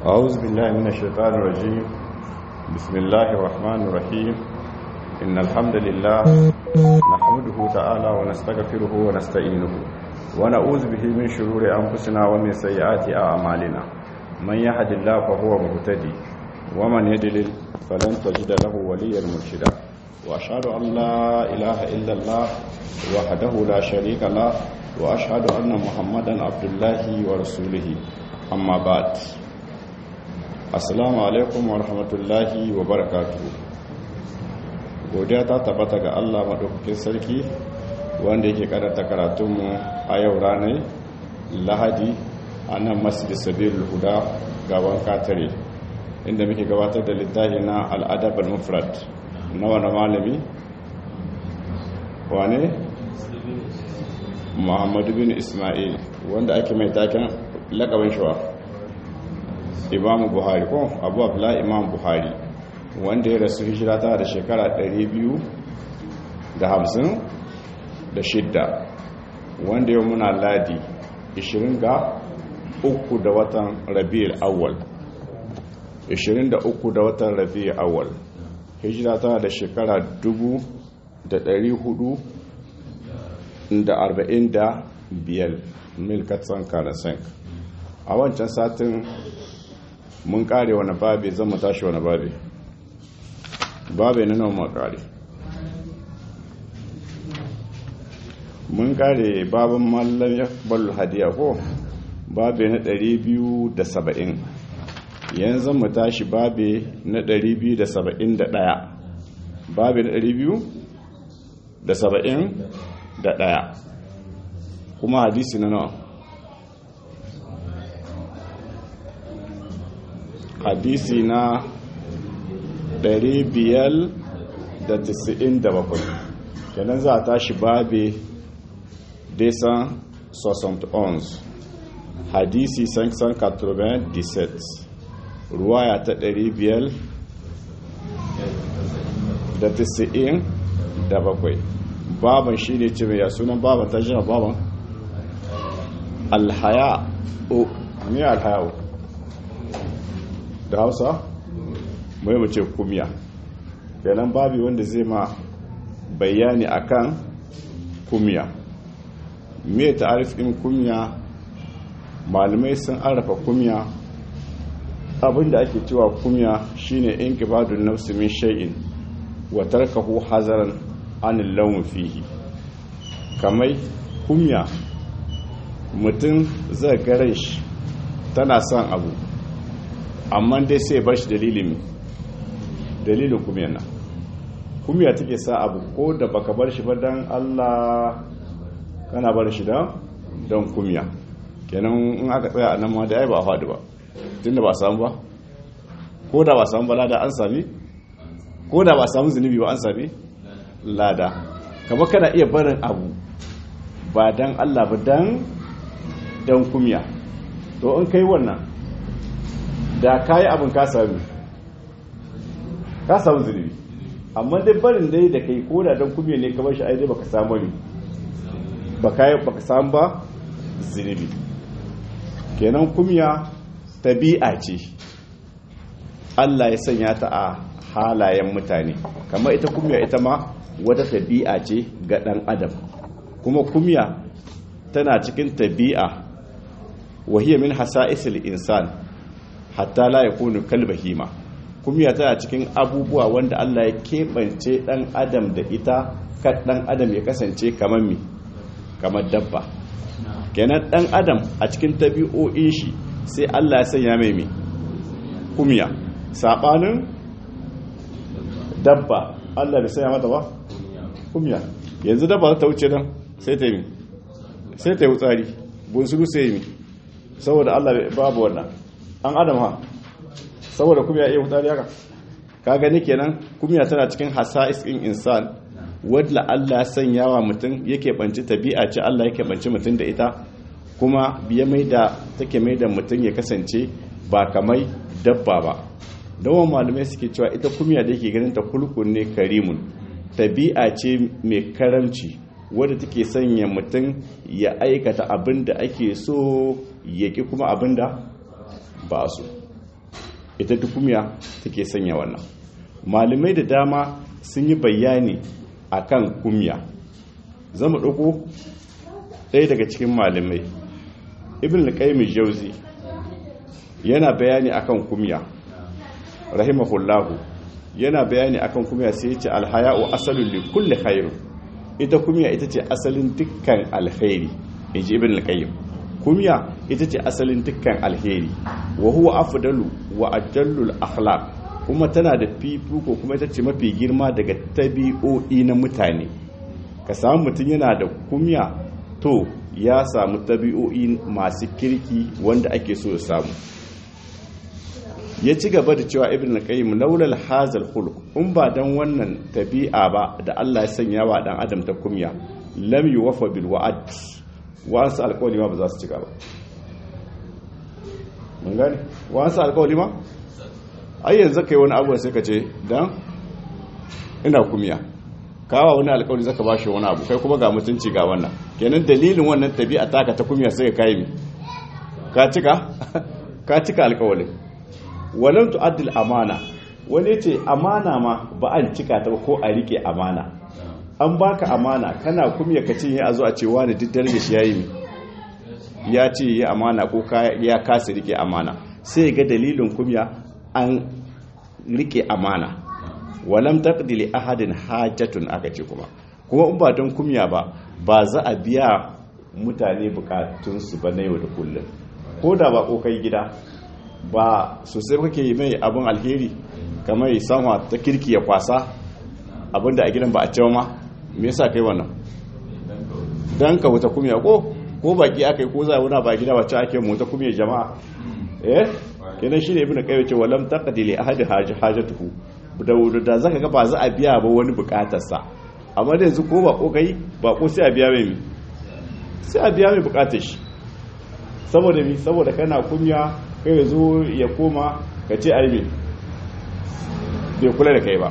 أعوذ بالله من الشيطان الرجيم بسم الله الرحمن الرحيم إن الحمد لله نحمده تعالى ونستغفره ونستعينه ونعوذ به من شرور أنفسنا ومن سيئات أعمالنا من يهد الله فهو مهتدي ومن يضلل فلن تجد له وليا مرشدا وأشهد أن لا إله إلا الله وحده لا شريك له وأشهد أن محمدا عبد الله ورسوله أما بعد assalamu alaikum wa rahmatullahi wa barakatuhu godiya ta tabbata ga Allah maɗaukakin sarki wanda yake karanta karatunmu a yau ranar lahadi a nan masjid sabil huda gaban katare inda muke gabatar da littafi na al'adab al-mufrad na wani malami wane muhammadu bin ismail wanda ake mai taken lakabin shawa imamu buhari ko abu abla imam buhari wanda ya rasu hijira ta da shekara 250 da shidda wanda ya muna ladi 20 ga uku da watan rabi'ul awwal 23 da watan rabi'ul awwal hijira ta da shekara 445 milkatsan kanasenk a wancan satin mun kare wani babi zan mu tashi wani babi babi na nan makare mun kare babin mallam ya balu hadiya ko babi na 270 yanzu mu tashi babi na 271 babi na 271 kuma hadisi na nawa hadisi na 597 kenan za a tashi babe desan 71 hadisi 597 ruwaya ta 597 baban shi ne ce mai ya sunan baban ta jina baban alhaya o ne alhaya o da hausa mai mace kumiya kenan babi wanda zai ma bayani akan kumiya me ta'arifin kumiya malamai sun arafa kumiya abinda ake cewa kumiya shine inkibadun nafsi min shay'in wa tarkahu hazaran anil lawn fihi kamai kumiya mutum zai gare shi tana son abu amma dai sai bar shi dalilin dalilin kumiyar nan kumiya take sa abu ko da baka bar shi ba don allah kana bar shi don kumiya kenan in aka tsaya a nan ma da ai ba a faɗi ba tun da ba samu ba ko da ba samu ba lada an sami ko da ba samu zunubi ba an sami lada kama kana iya barin abu ba don allah ba don kumiya to in kai wannan da ka yi abin ka sami ka samu zunubi amma dai barin dai da kai ko da don kumiya ne kamar shi aidai baka samu ne baka samu ba zunubi kenan kumiya tabi'a ce Allah ya sanya ta a halayen mutane kamar ita kumiya ita ma wata tabi'a ce ga dan adam kuma kumiya tana cikin tabi'a wahiyar min hasa'isil insan hatta la yakunu kalbahima kuma tana cikin abubuwa wanda Allah ya keɓance ɗan adam da ita kan ɗan adam ya kasance kamar mi kamar dabba kenan ɗan adam a cikin tabi'o'in shi sai Allah ya sanya mai mi kumiya saɓanin dabba Allah bai sanya mata ba kumiya yanzu dabba ta wuce nan sai ta yi sai ta yi wutsari bunsuru sai yi mi saboda Allah babu wannan an adam ha saboda kumya iya mutane haka ka gani kenan kumya tana cikin hasa'is in insan wadda Allah ya sanya wa mutum yake banci tabi'a ce Allah yake banci mutum da ita kuma biya mai da take mai da mutum ya kasance ba kamai dabba ba dawon malamai suke cewa ita kumya da yake ganin ta kulkun ne karimun tabi'a ce mai karamci wadda take sanya mutum ya aikata abin da ake so ya ƙi kuma abin da ba so ita duk kumya take sanya wannan malamai da dama sun yi bayani akan kumya zama ɗauko ɗaya daga cikin malamai ibn al-qayyim jauzi yana bayani akan kumya rahimahullahu yana bayani akan kumya sai ya ce alhaya'u asalun li kulli khair ita kumya ita ce asalin dukkan alkhairi inji ibn al-qayyim kumya ita ce asalin dukkan alheri wa huwa afdalu wa ajallul akhlaq kuma tana da fifiko kuma ita ce mafi girma daga tabi'o'i na mutane ka samu mutum yana da kumya to ya samu tabi'o'i masu kirki wanda ake so ya samu ya ci gaba da cewa ibn al-qayyim laulal hazal khuluq in ba dan wannan tabi'a ba da Allah ya sanya wa dan adam ta kumya lam yuwafa bil wa'd wasu alƙawari ma ba za su cika ba mun gane wasu alƙawari ma ai yanzu kai wani abu sai ka ce dan ina kumya kawa wani alƙawari zaka bashi wani abu kai kuma ga mutunci ga wannan kenan dalilin wannan tabi'a taka ta kumya sai ka kai mi ka cika ka cika alƙawarin walam tu'addil amana wani ce amana ma ba an cika ta ko a rike amana an baka amana kana kumya ka ce ya zo a ce wani duk daraja shi yayi ya ce ya amana ko ya kasa rike amana sai ga dalilin kumya an rike amana walam taqdi li ahadin hajatun aka ce kuma kuma in ba don kumya ba ba za a biya mutane bukatunsu ba na yau da kullum ko da ba kai gida ba sosai kake yi mai abin alheri kamar sanwa ta kirki ya kwasa abinda a gidan ba a cewa ma me yasa kai wannan dan ka wuta kumya ko ko baki aka yi ko za wuna ba gida wacce ake mu ta kumya jama'a eh kenan shine ibnu qayyim ce walam taqdi li ahadi hajatuhu da da zaka ga ba za a biya ba wani bukatarsa amma da yanzu ko ba ko kai ba ko sai a biya mai sai a biya mai bukatar shi saboda mi saboda kana kunya kai ya zo ya koma ka ce aibe bai kula da kai ba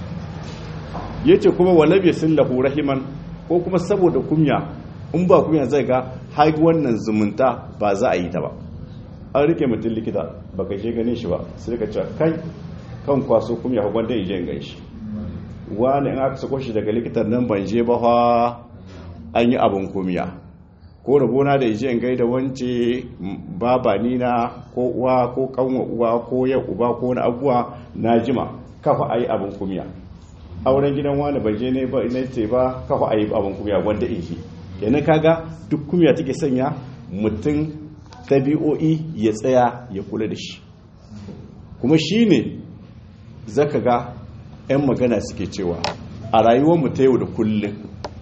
ya ce kuma walabe sun lahu rahiman ko kuma saboda kumya in ba kumya zai ga har wannan zumunta ba za a yi ta ba an rike mutum likita ba ka je gane shi ba sai ka ce kai kan kwaso kumya gwanda ije in ganshi wani in aka sako shi daga likitan nan ban je ba an yi abin kumya ko rabona da ije in gaida wance baba nina ko uwa ko kanwa uwa ko ya uba ko wani abuwa na jima kafa ayi abin kumya auren gidan wani bai je ne ba ina ce ba kafa ayi abin kumya wanda in shi kenan kaga duk kumya take sanya mutum tabi'o'i ya tsaya ya kula da shi kuma shine zaka ga 'yan magana suke cewa a rayuwar mu ta yau da kullum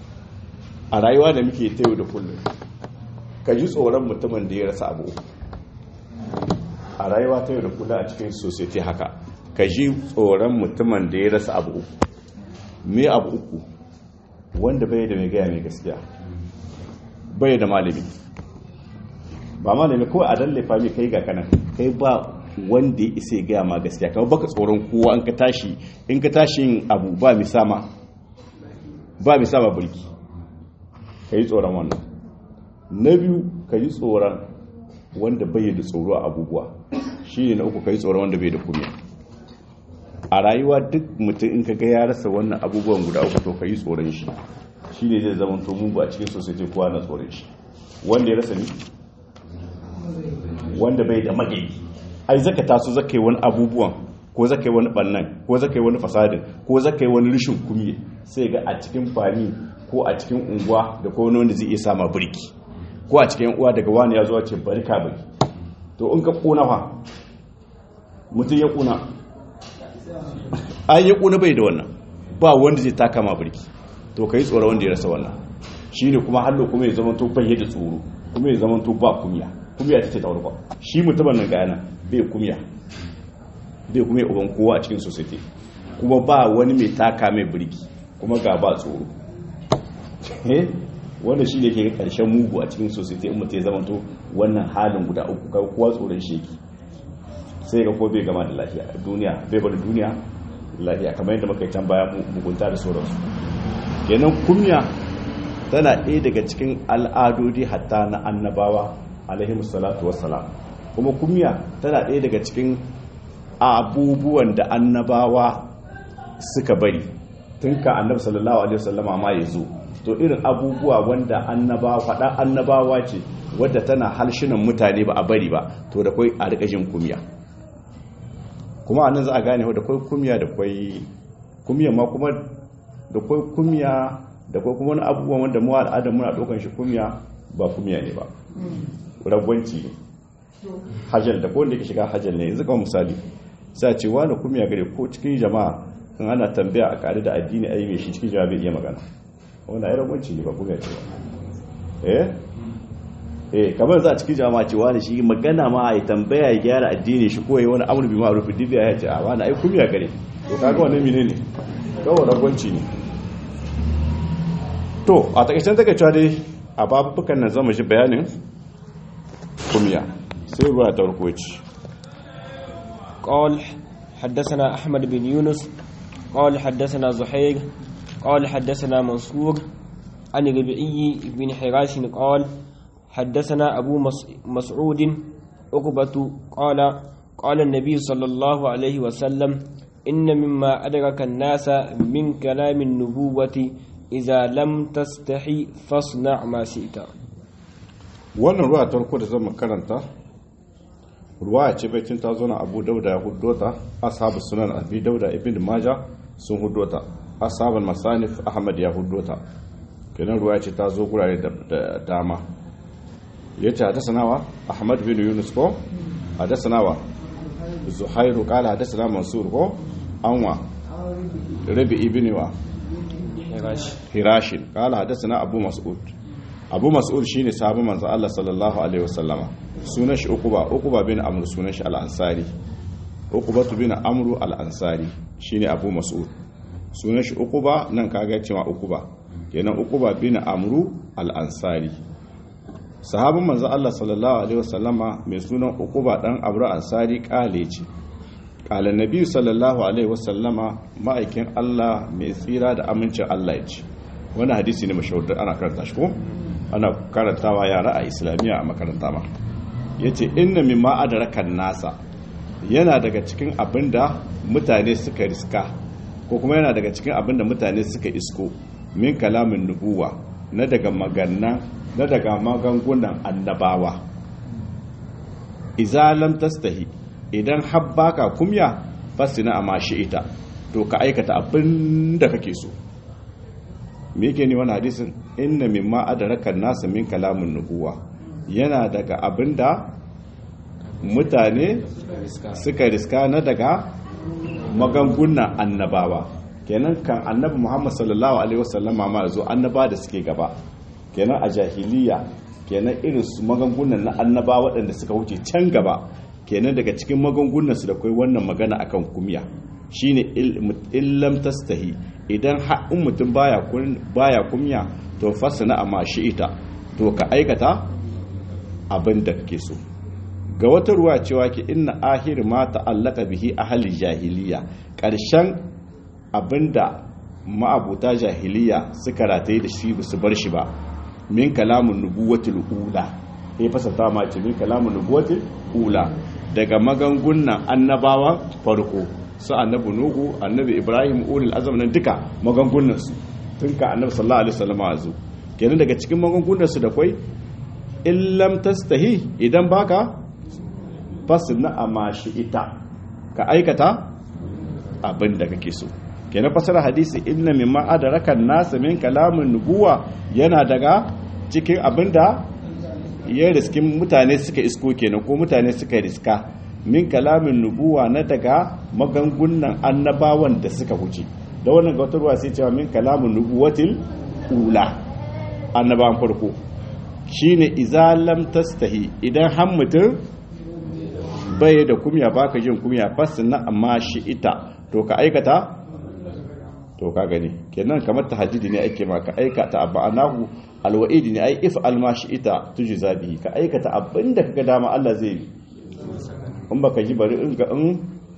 a rayuwa da muke ta yau da kullum ka ji tsoron mutumin da ya rasa abu a rayuwa ta yau da kula a cikin society haka ka ji tsoron mutumin da ya rasa abu uku me abu uku wanda bai da mai gaya mai gaskiya bai da malami ba malami kawai a dallafa mai kai ga kanan kai ba wanda ya isa ya gaya ma gaskiya kawai baka tsoron kowa in ka tashi in ka tashi yin abu ba mi sama ba mi sama bulki ka yi tsoron wannan na biyu ka yi tsoron wanda bai da tsoro a abubuwa shi ne na uku ka yi tsoron wanda bai da kumiya a rayuwa duk mutum in ka ga ya rasa wannan abubuwan guda uku to ka yi tsoron shi shi ne zai zama to mugu a cikin sosai kowa na tsoron shi wanda ya rasa ni wanda bai da magani ai zaka taso zaka yi wani abubuwan ko zaka yi wani bannan ko zaka yi wani fasadin ko zaka yi wani rishin kumiye sai ga a cikin fami ko a cikin unguwa da ko wani wanda zai iya sama birki ko a cikin uwa daga wani ya zuwa ce bari ka bari to in ka kuna fa mutum ya kuna an ya kuna bai da wannan ba wanda zai taka ma birki to ka yi tsoro wanda ya rasa wannan shi ne kuma hallo kuma ya zama to bai da tsoro kuma ya zama to ba kumiya kumiya ta ce ta warkwa shi mutumin nan gana bai kumiya bai kuma uban kowa a cikin society kuma ba wani mai taka mai birki kuma ga ba tsoro wanda shi ne ke karshen mugu a cikin society in mutu ya zama to wannan halin guda uku ga kowa tsoron sheki sai ga ko bai gama da lafiya duniya bai bada duniya lafiya kamar yadda muka yi can baya mugunta da sauransu kenan kumya tana ɗaya daga cikin al'adodi hatta na annabawa alaihimu salatu wassalam kuma kumya tana ɗaya daga cikin abubuwan da annabawa suka bari tun ka annabi sallallahu alaihi wasallama ma ya zo to irin abubuwa wanda annabawa faɗa annabawa ce wadda tana halshinan mutane ba a bari ba to da kwai a rika jin kumya kuma anan za a gane da kwai kumya da kwai kumya ma kuma da kwai kumya da kwai kuma wani abubuwan wanda mu al'adar muna ɗaukan shi kumya ba kumya ne ba ragwanci ne hajjal da ko wanda yake shiga hajjal ne yanzu kawai misali sai a ce wani kumya gare ko cikin jama'a in ana tambaya a ƙari da addini a yi mai shi cikin jama'a bai iya magana wanda ai ragwanci ne ba kumya ce ba eh eh kamar za a cikin jama'a ce wani shi magana ma a tambaya ya gyara addini shi ko ya wani amur bi ma'ruf dibiya ya ce a wani ai kumya gare to kaga wannan menene kawai ragwanci ne to a takaicen takaicewa dai a babukan nan zama shi bayanin kumya sai ruwa ta farko ce قال حدثنا أحمد بن يونس قال حدثنا زحير قال حدثنا منصور عن ربعي بن حراش قال حدثنا أبو مسعود عقبة قال قال النبي صلى الله عليه وسلم إن مما أدرك الناس من كلام النبوة إذا لم تستحي فاصنع ما شئت wannan ruwa ta farko da zama karanta ruwa ce baitin ta zo na abu dauda ya huddota ashabu sunan abi dauda ibn maja sun huddota ashabul masanif ahmad ya huddota kenan ruwa ce ta zo gurare da dama ya ce hadasanawa ahmad bin yunus ko hadasanawa zuhairu kala hadasana mansur ko anwa rabi ibn wa hirashin kala hadasana abu mas'ud abu mas'ud shine sahabban manzo Allah sallallahu alaihi wasallama sunan shi uquba uquba bin amr sunan shi al-ansari uquba bin amr al-ansari shine abu mas'ud sunan shi uquba nan kaga cewa uquba kenan uquba bin amr al-ansari sahabban manzo Allah sallallahu alaihi wasallama mai sunan uquba dan amr ansari kale ce kala nabi sallallahu alaihi wasallama ma'aikin Allah mai tsira da amincin Allah ya ce wani hadisi ne mashahur ana karanta shi ko ana karantawa yara a islamiyya a makaranta ma ya ce inna min ma'adarakan nasa yana daga cikin abin da mutane suka riska ko kuma yana daga cikin abin da mutane suka isko min kalamin nubuwa na daga magana na daga magangunan annabawa izalam tastahi idan habbaka kumya fasina a mashi ita to ka aikata abin da kake so me yake ni wani hadisin inna mimma adrakan nasu min kalamin nubuwa yana daga abinda mutane suka riska na daga magangunan annabawa kenan kan annabi Muhammad sallallahu alaihi wasallama ma zo annaba da suke gaba kenan a jahiliya kenan irin su magangunan na annaba waɗanda suka wuce can gaba kenan daga cikin magungunan su da kai wannan magana akan kumya shine illam tastahi idan in mutum baya kumya to fasana amma shi ita to ka aikata abin da kake so ga wata ruwa cewa ki inna ahir ma ta'allaka bihi ahli jahiliya karshen abinda ma'abuta jahiliya suka rataye da shi su bar shi ba min kalamun nubuwatul ula ya fasata ma ce min kalamun nubuwatul ula daga magangunan annabawa farko su annabi nuhu annabi ibrahim ulul azam nan duka magungunan su tun ka annabi sallallahu alaihi wasallam azu kenan daga cikin magungunan su da kwai illam tastahi idan baka fasna amashi ita ka aikata abin da kake so kenan fasara hadisi inna mimma adraka an-nas min kalamin nubuwa yana daga cikin abinda ya riskin mutane suka isko kenan ko mutane suka riska min kalamin nubuwa na daga magangunan annabawan da suka wuce da wannan gautarwa sai cewa min kalamin nubuwatil ula annabawan farko shine izalam tastahi idan har mutum bai da kumya baka jin kumya fasina amma shi ita to ka aikata to ka gani kenan kamar tahajjudi ne ake ma ka aikata abanahu alwa'idi ne ai if almashi ita tujza bihi ka aikata abinda kaga dama Allah zai yi in baka ji bari in ga in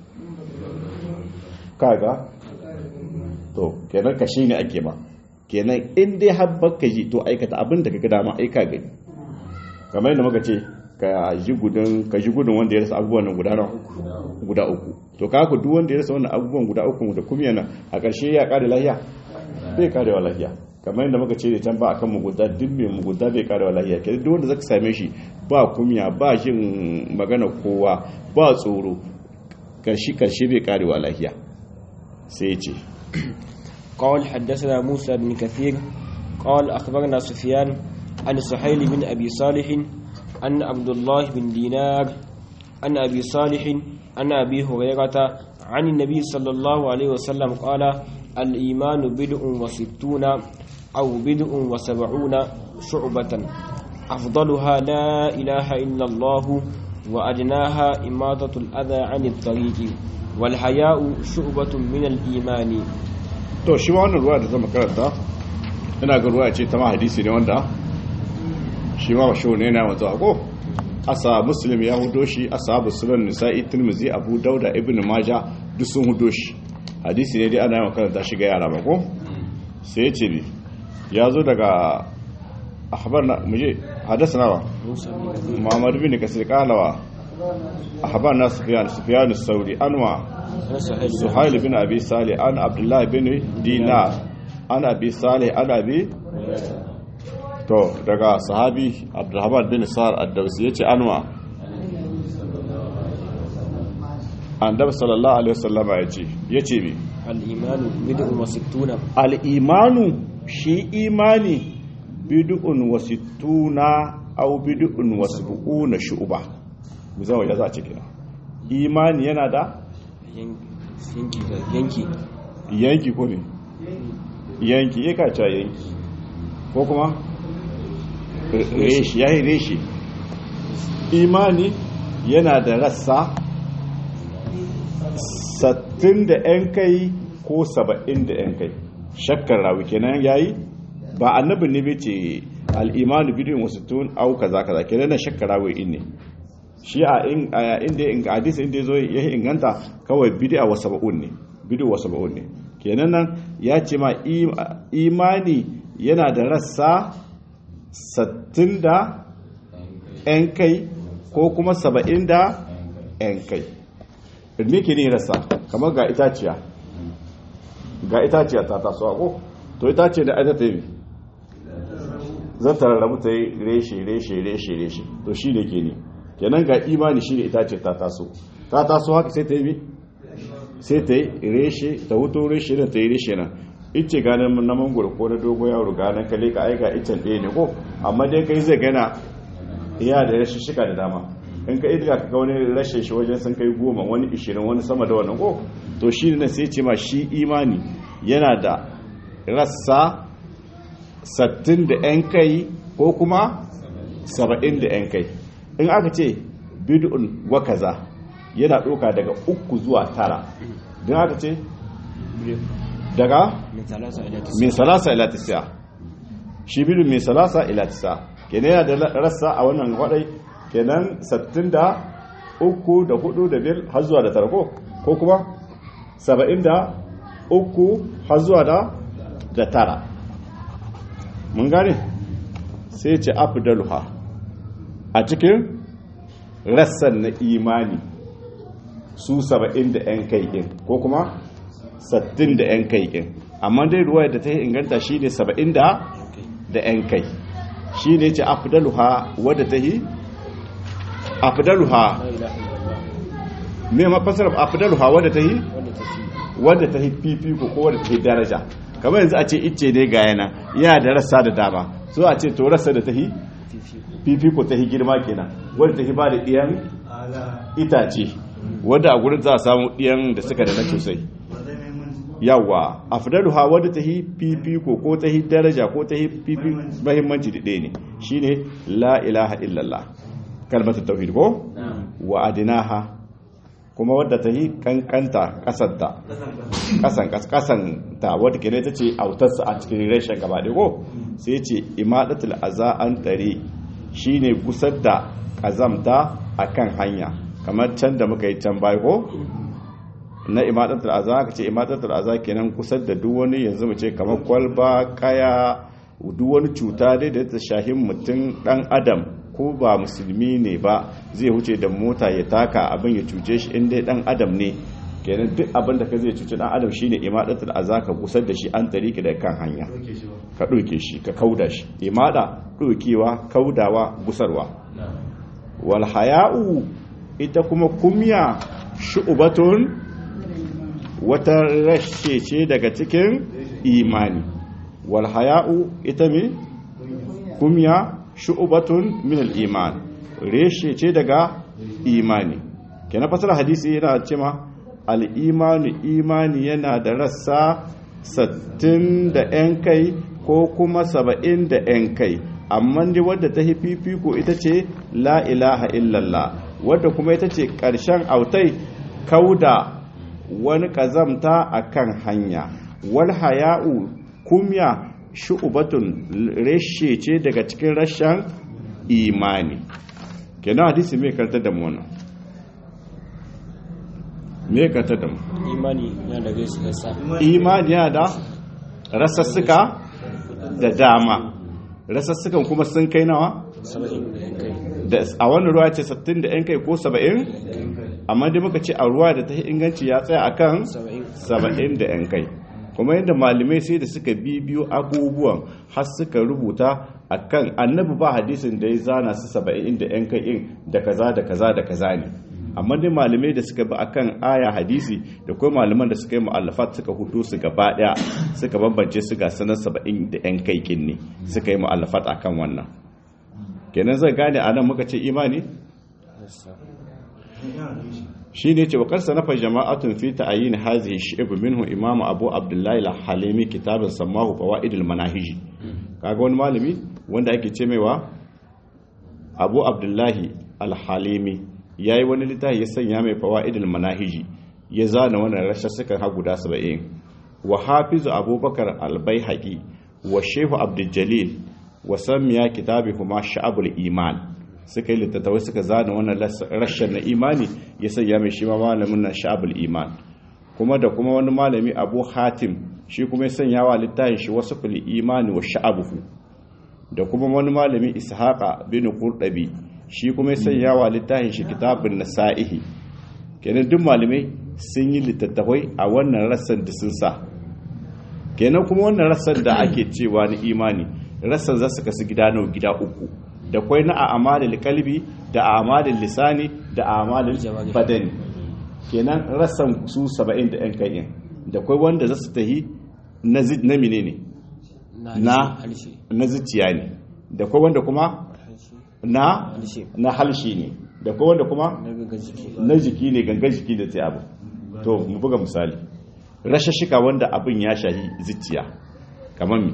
kaga to kenan ka shine ake ma kenan in dai har baka ji to aikata abinda kaga dama aika gani kamar yadda muka ce ka ji gudun ka ji gudun wanda ya rasa abubuwan nan guda guda uku to ka ku duk wanda ya rasa wannan abubuwan guda uku da kuma yana a ƙarshe ya kare lahiya bai kare wa lahiya kamar yadda muka ce da can ba akan mugunta duk mai mugunta bai kare wa lahiya ke duk wanda zaka same shi ba kumya ba jin magana kowa ba tsoro karshe karshe bai kare wa lahiya sai ya ce قال حدثنا موسى بن كثير قال أخبرنا سفيان عن سحيل بن أبي صالح أن عبد الله بن دينار عن أبي صالح عن أبي هريرة عن النبي صلى الله عليه وسلم قال الإيمان بدء وستون أو بدء وسبعون شعبة أفضلها لا إله إلا الله وأدناها إماطة الأذى عن الطريق والحياء شعبة من الإيمان to shi wannan ruwa da zama karanta ina ga ruwa ce ta ma hadisi ne wanda shi ma basho ne yana wanzu ako asa muslim ya hudo shi ashabu sunan nisa'i tirmizi abu dauda ibn maja duk sun hudo shi hadisi ne dai ana yawan karanta shi ga yara ba ko sai ya ce bi ya zo daga ahbar na muje hadasana wa muhammad bin kasir kalawa ahbar na sufyan sufyan sauri anwa suhail bin abi salih an abdullah bin dinar an abi salih an abi to daga sahabi abdulrahman bin sa'ar ad-dawsi yace anwa annabi sallallahu alaihi wasallam yace yace bi al-imanu bid'un wa sittuna al-imanu shi imani bid'un wa sittuna aw bid'un wa sab'una shu'ba mu zama ya za a ce kina imani yana da yanki yanki yanki ko ne yanki ya kaca yanki ko kuma reshi ya yi reshi imani yana da rassa sattin da 'yan kai ko saba'in da 'yan kai shakkar rawi kenan ya yi ba annabin ne bai ce al'imanu bidin wasu tun au kaza kaza kenan na shakkar rawi in ne shi a inda in hadis inda ya zo ya inganta kawai bid'a wa sab'un ne bid'a wa sab'un ne kenan nan ya ce ma imani yana da rassa 60 da yan kai ko kuma 70 da yan kai me ke ne rassa kamar ga itaciya ga itaciya ta taso ko to itaciya da aita ta yi zan tararrabu ta yi reshe reshe reshe reshe to shi ne ke ne kenan ga imani shi ne ita ce ta taso ta taso haka sai ta yi sai ta yi reshe ta wuto reshe nan ta yi reshe nan ice ganin na mangoro ko na dogo yaro ganin kale ka aika icen ɗaya ne ko amma dai kai zai gana iya da rashin shika da dama in ka idga ka wani rashe shi wajen sun kai goma wani ishirin wani sama da wannan ko to shi ne sai ce ma shi imani yana da rassa sattin da yan kai ko kuma saba'in da yan kai in aka ce bid'un wa kaza yana ɗauka daga uku zuwa tara don aka ce daga min salasa ila tisa shi bid'un min salasa ila tisa kenan yana da rassa a wannan kwadai kenan sattin da uku da hudu da biyar har zuwa da tara ko ko kuma saba'in da uku har zuwa da da tara mun gane sai ce afdaluha a cikin rassan na imani su saba'in da 'yan kai ɗin ko kuma sattin da 'yan kai ɗin amma dai ruwa da ta yi inganta shi ne saba'in da 'yan kai shi ne ce afdaluha wadda ta yi afdaluha me mafasar afdaluha wadda ta yi wadda ta yi fifiko ko wadda ta yi daraja kamar yanzu a ce icce ne ga yana yana da rassa da dama so a ce to rassa da ta yi fifiko ta yi girma kenan wadda ta yi ba da ɗiyan itace wadda a gurin za a samu ɗiyan da suka da na sosai yawa afdaluha wadda ta yi fifiko ko ta yi daraja ko ta yi fifi mahimmanci da ɗaya ne shine la ilaha illallah kalmatar tauhid ko wa adinaha kuma wadda ta yi kankanta kasanta kasan kasanta wadda ke ta ce autarsa a cikin reshen gaba da ko sai ce imadatul aza an tare shine gusar da kazamta akan hanya kamar can da muka yi can bai ko na imadatul aza ka ce imadatul aza kenan kusar da duk wani yanzu mu ce kamar kwalba kaya duk wani cuta dai da ta shahin mutum dan adam ko ko ba musulmi ne ba zai wuce da mota ya taka abin ya cuce shi inda dan adam ne kenan duk abin da ka zai cuce dan adam shine imadatul azaka gusar da shi an tariki da kan hanya ka ɗauke shi ka kauda shi imada ɗaukewa kaudawa gusarwa wal haya'u ita kuma kumya shu'batun wata rashe ce daga cikin imani wal haya'u ita me kumya shu'batun min al iman reshe ce daga imani kenan fasara hadisi yana cewa al imanu imani yana da rassa 60 da yan kai ko kuma 70 da yan kai amma dai wadda ta yi fifiko ita ce la ilaha illallah wadda kuma ita ce ƙarshen autai kauda wani ƙazamta a kan hanya wal haya'u kumya shu'ubatun reshe ce daga cikin rashen imani kenan hadisi mai karta da mu wannan mai karta da mu imani yana da gaisu da sa imani yana da rasassuka da dama rasassukan kuma sun kai nawa saba'in da yan kai da a wannan ruwa ce 60 da yan kai ko 70 amma dai muka ce a ruwa da ta inganci ya tsaya akan saba'in 70 da yan kai kuma yadda malamai sai da suka bibiyo abubuwan har suka rubuta akan annabi ba hadisin da ya zana su 70 da yan kai in da kaza da kaza da kaza ne amma dai malamai da suka bi akan aya hadisi da kuma malaman da suka yi mu'allafat suka hudu su gaba daya suka bambance su ga sanar 70 da yan kai kin ne suka yi mu'allafat akan wannan kenan zai gane anan muka ce imani shi ne ce wakar sanafa jama'atun fi ta'ayin hazihi shi'ib minhu imam abu abdullahi al-halimi kitabin sammahu fawaidul manahiji kaga wani malami wanda ake ce maiwa abu abdullahi al-halimi yayi wani littafi ya sanya mai fawaidul manahiji ya zana wannan rashassukan ha guda 70 wa hafizu abubakar al-baihaqi wa shehu abdul jalil wa samiya kitabihuma sha'abul iman suka yi littattafai suka zana wannan rashin na imani ya sanya mai shi ma malamin na sha'abul iman kuma da kuma wani malami abu hatim shi kuma ya sanya wa littafin shi wasu kuli imani wa sha'abuhu da kuma wani malami ishaqa bin qurdabi shi kuma ya sanya wa littafin shi kitabun nasa'ihi kenan duk malamai sun yi littattafai a wannan rassan da sun sa kenan kuma wannan rassan da ake cewa na imani rassan za su kasu gida nawa gida uku da kwai na a'amalil kalbi da a'amalil lisani da a'amalil badani kenan rassan su 70 da yan kai da kwai wanda za su tahi na na menene na halshe na zuciya ne da kwai wanda kuma na halshe na halshi ne da kwai wanda kuma na gaga jiki na jiki ne gangan jiki da sai abu to mu buga misali rashashika wanda abin ya shahi zuciya kamar mi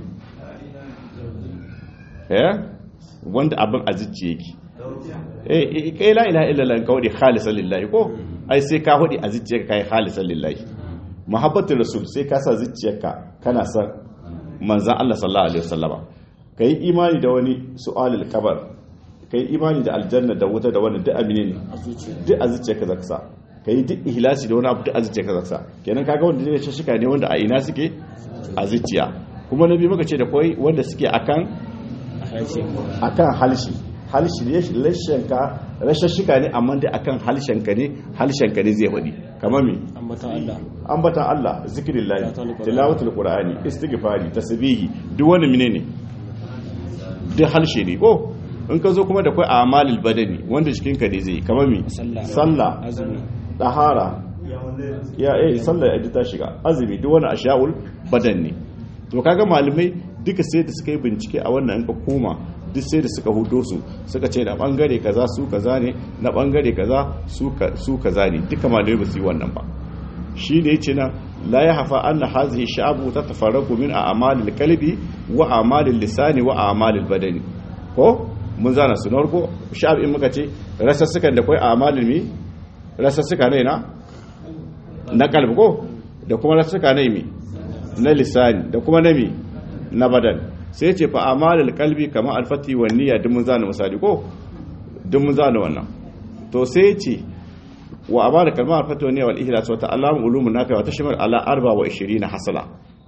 eh wanda abin a zuciya yake eh kai la ilaha illallah ka wadi khalisan lillahi ko ai sai ka wadi a zuciyarka kai khalisan lillahi muhabbatul rasul sai ka sa zuciyarka kana san manzon Allah sallallahu alaihi wasallama kai imani da wani su'alul kabar kai imani da aljanna da wuta da wani duk amine ne a zuciya duk a zuciyarka zaka sa kai duk ihlasi da wani abu duk a zuciyarka zaka sa kenan kaga wanda zai ce shika ne wanda a ina suke a zuciya kuma nabi muka ce da koi wanda suke akan a halshe akan halshi halshi ne lashenka rashin shika ne amma dai akan halshenka ne halshenka ne zai faɗi kamar me ambatan Allah ambatan Allah zikrillah Tilawatul Qur'ani. tilawatul qur'ani istighfari tasbihi duk wani menene duk halshe ne ko in ka zo kuma da kai amalul badani wanda jikinka ne zai kamar me sallah sallah azumi dahara ya eh sallah ya ta shiga azumi duk wani asha'ul badan ne to kaga malamai duka sai da suka yi bincike a wannan ka koma duk sai da suka hudo su suka ce na bangare kaza su kaza ne na bangare kaza su ka- su kaza ne duka malamai ba su yi wannan ba shi ne yace nan la ya hafa anna hazihi sha'abu tatafarraqu min a'malil qalbi wa a'malil lisani wa a'malil badani ko mun zana su na farko sha'ab in muka ce rasassukan da kai a'malil mi rasassuka ne na na kalbi ko da kuma rasassuka ne mi na lisani da kuma na mi na badan sai ce fa a'malil qalbi kama alfati wa niyya duk mun zana misali ko duk mun zana wannan to sai ce wa abada kalmar fatwa ne wal ihlas wa ta'allam ulumun nafi wa tashmal ala 24 hasala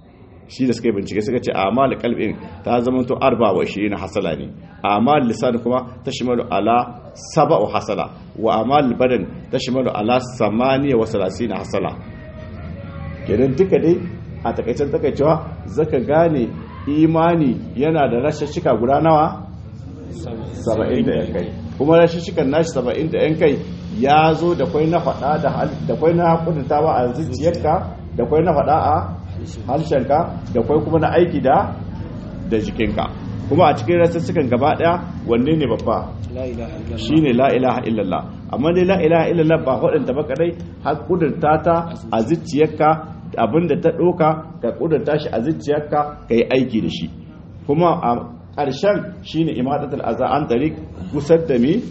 shi da suka yi bincike suka ce amal kalbin ta zama to arba wa na hasala ne amal lisan kuma ta shimalu ala saba'u hasala wa amal badan ta shimalu ala samaniya wa salasina hasala kenan duka dai a takaicen takaicewa zaka gane imani yana da rashashika guda nawa saba'in da yan kai kuma rashashikan nashi saba'in da yan kai ya zo da kwai na faɗa da kwai na kudurtawa a zuciyarka da kwai na faɗa a harshenka da kwai kuma na aiki da da jikinka kuma a cikin rashashikan gaba ɗaya wanne ne babba shi ne la'ilaha illallah amma dai la'ilaha illallah ba waɗanda ba kadai har kudurta ta a zuciyarka abinda ta ɗoka ka kudurta shi a zuciyarka ka yi aiki da shi kuma a ƙarshen shi ne imadatul aza an tari gusar da mi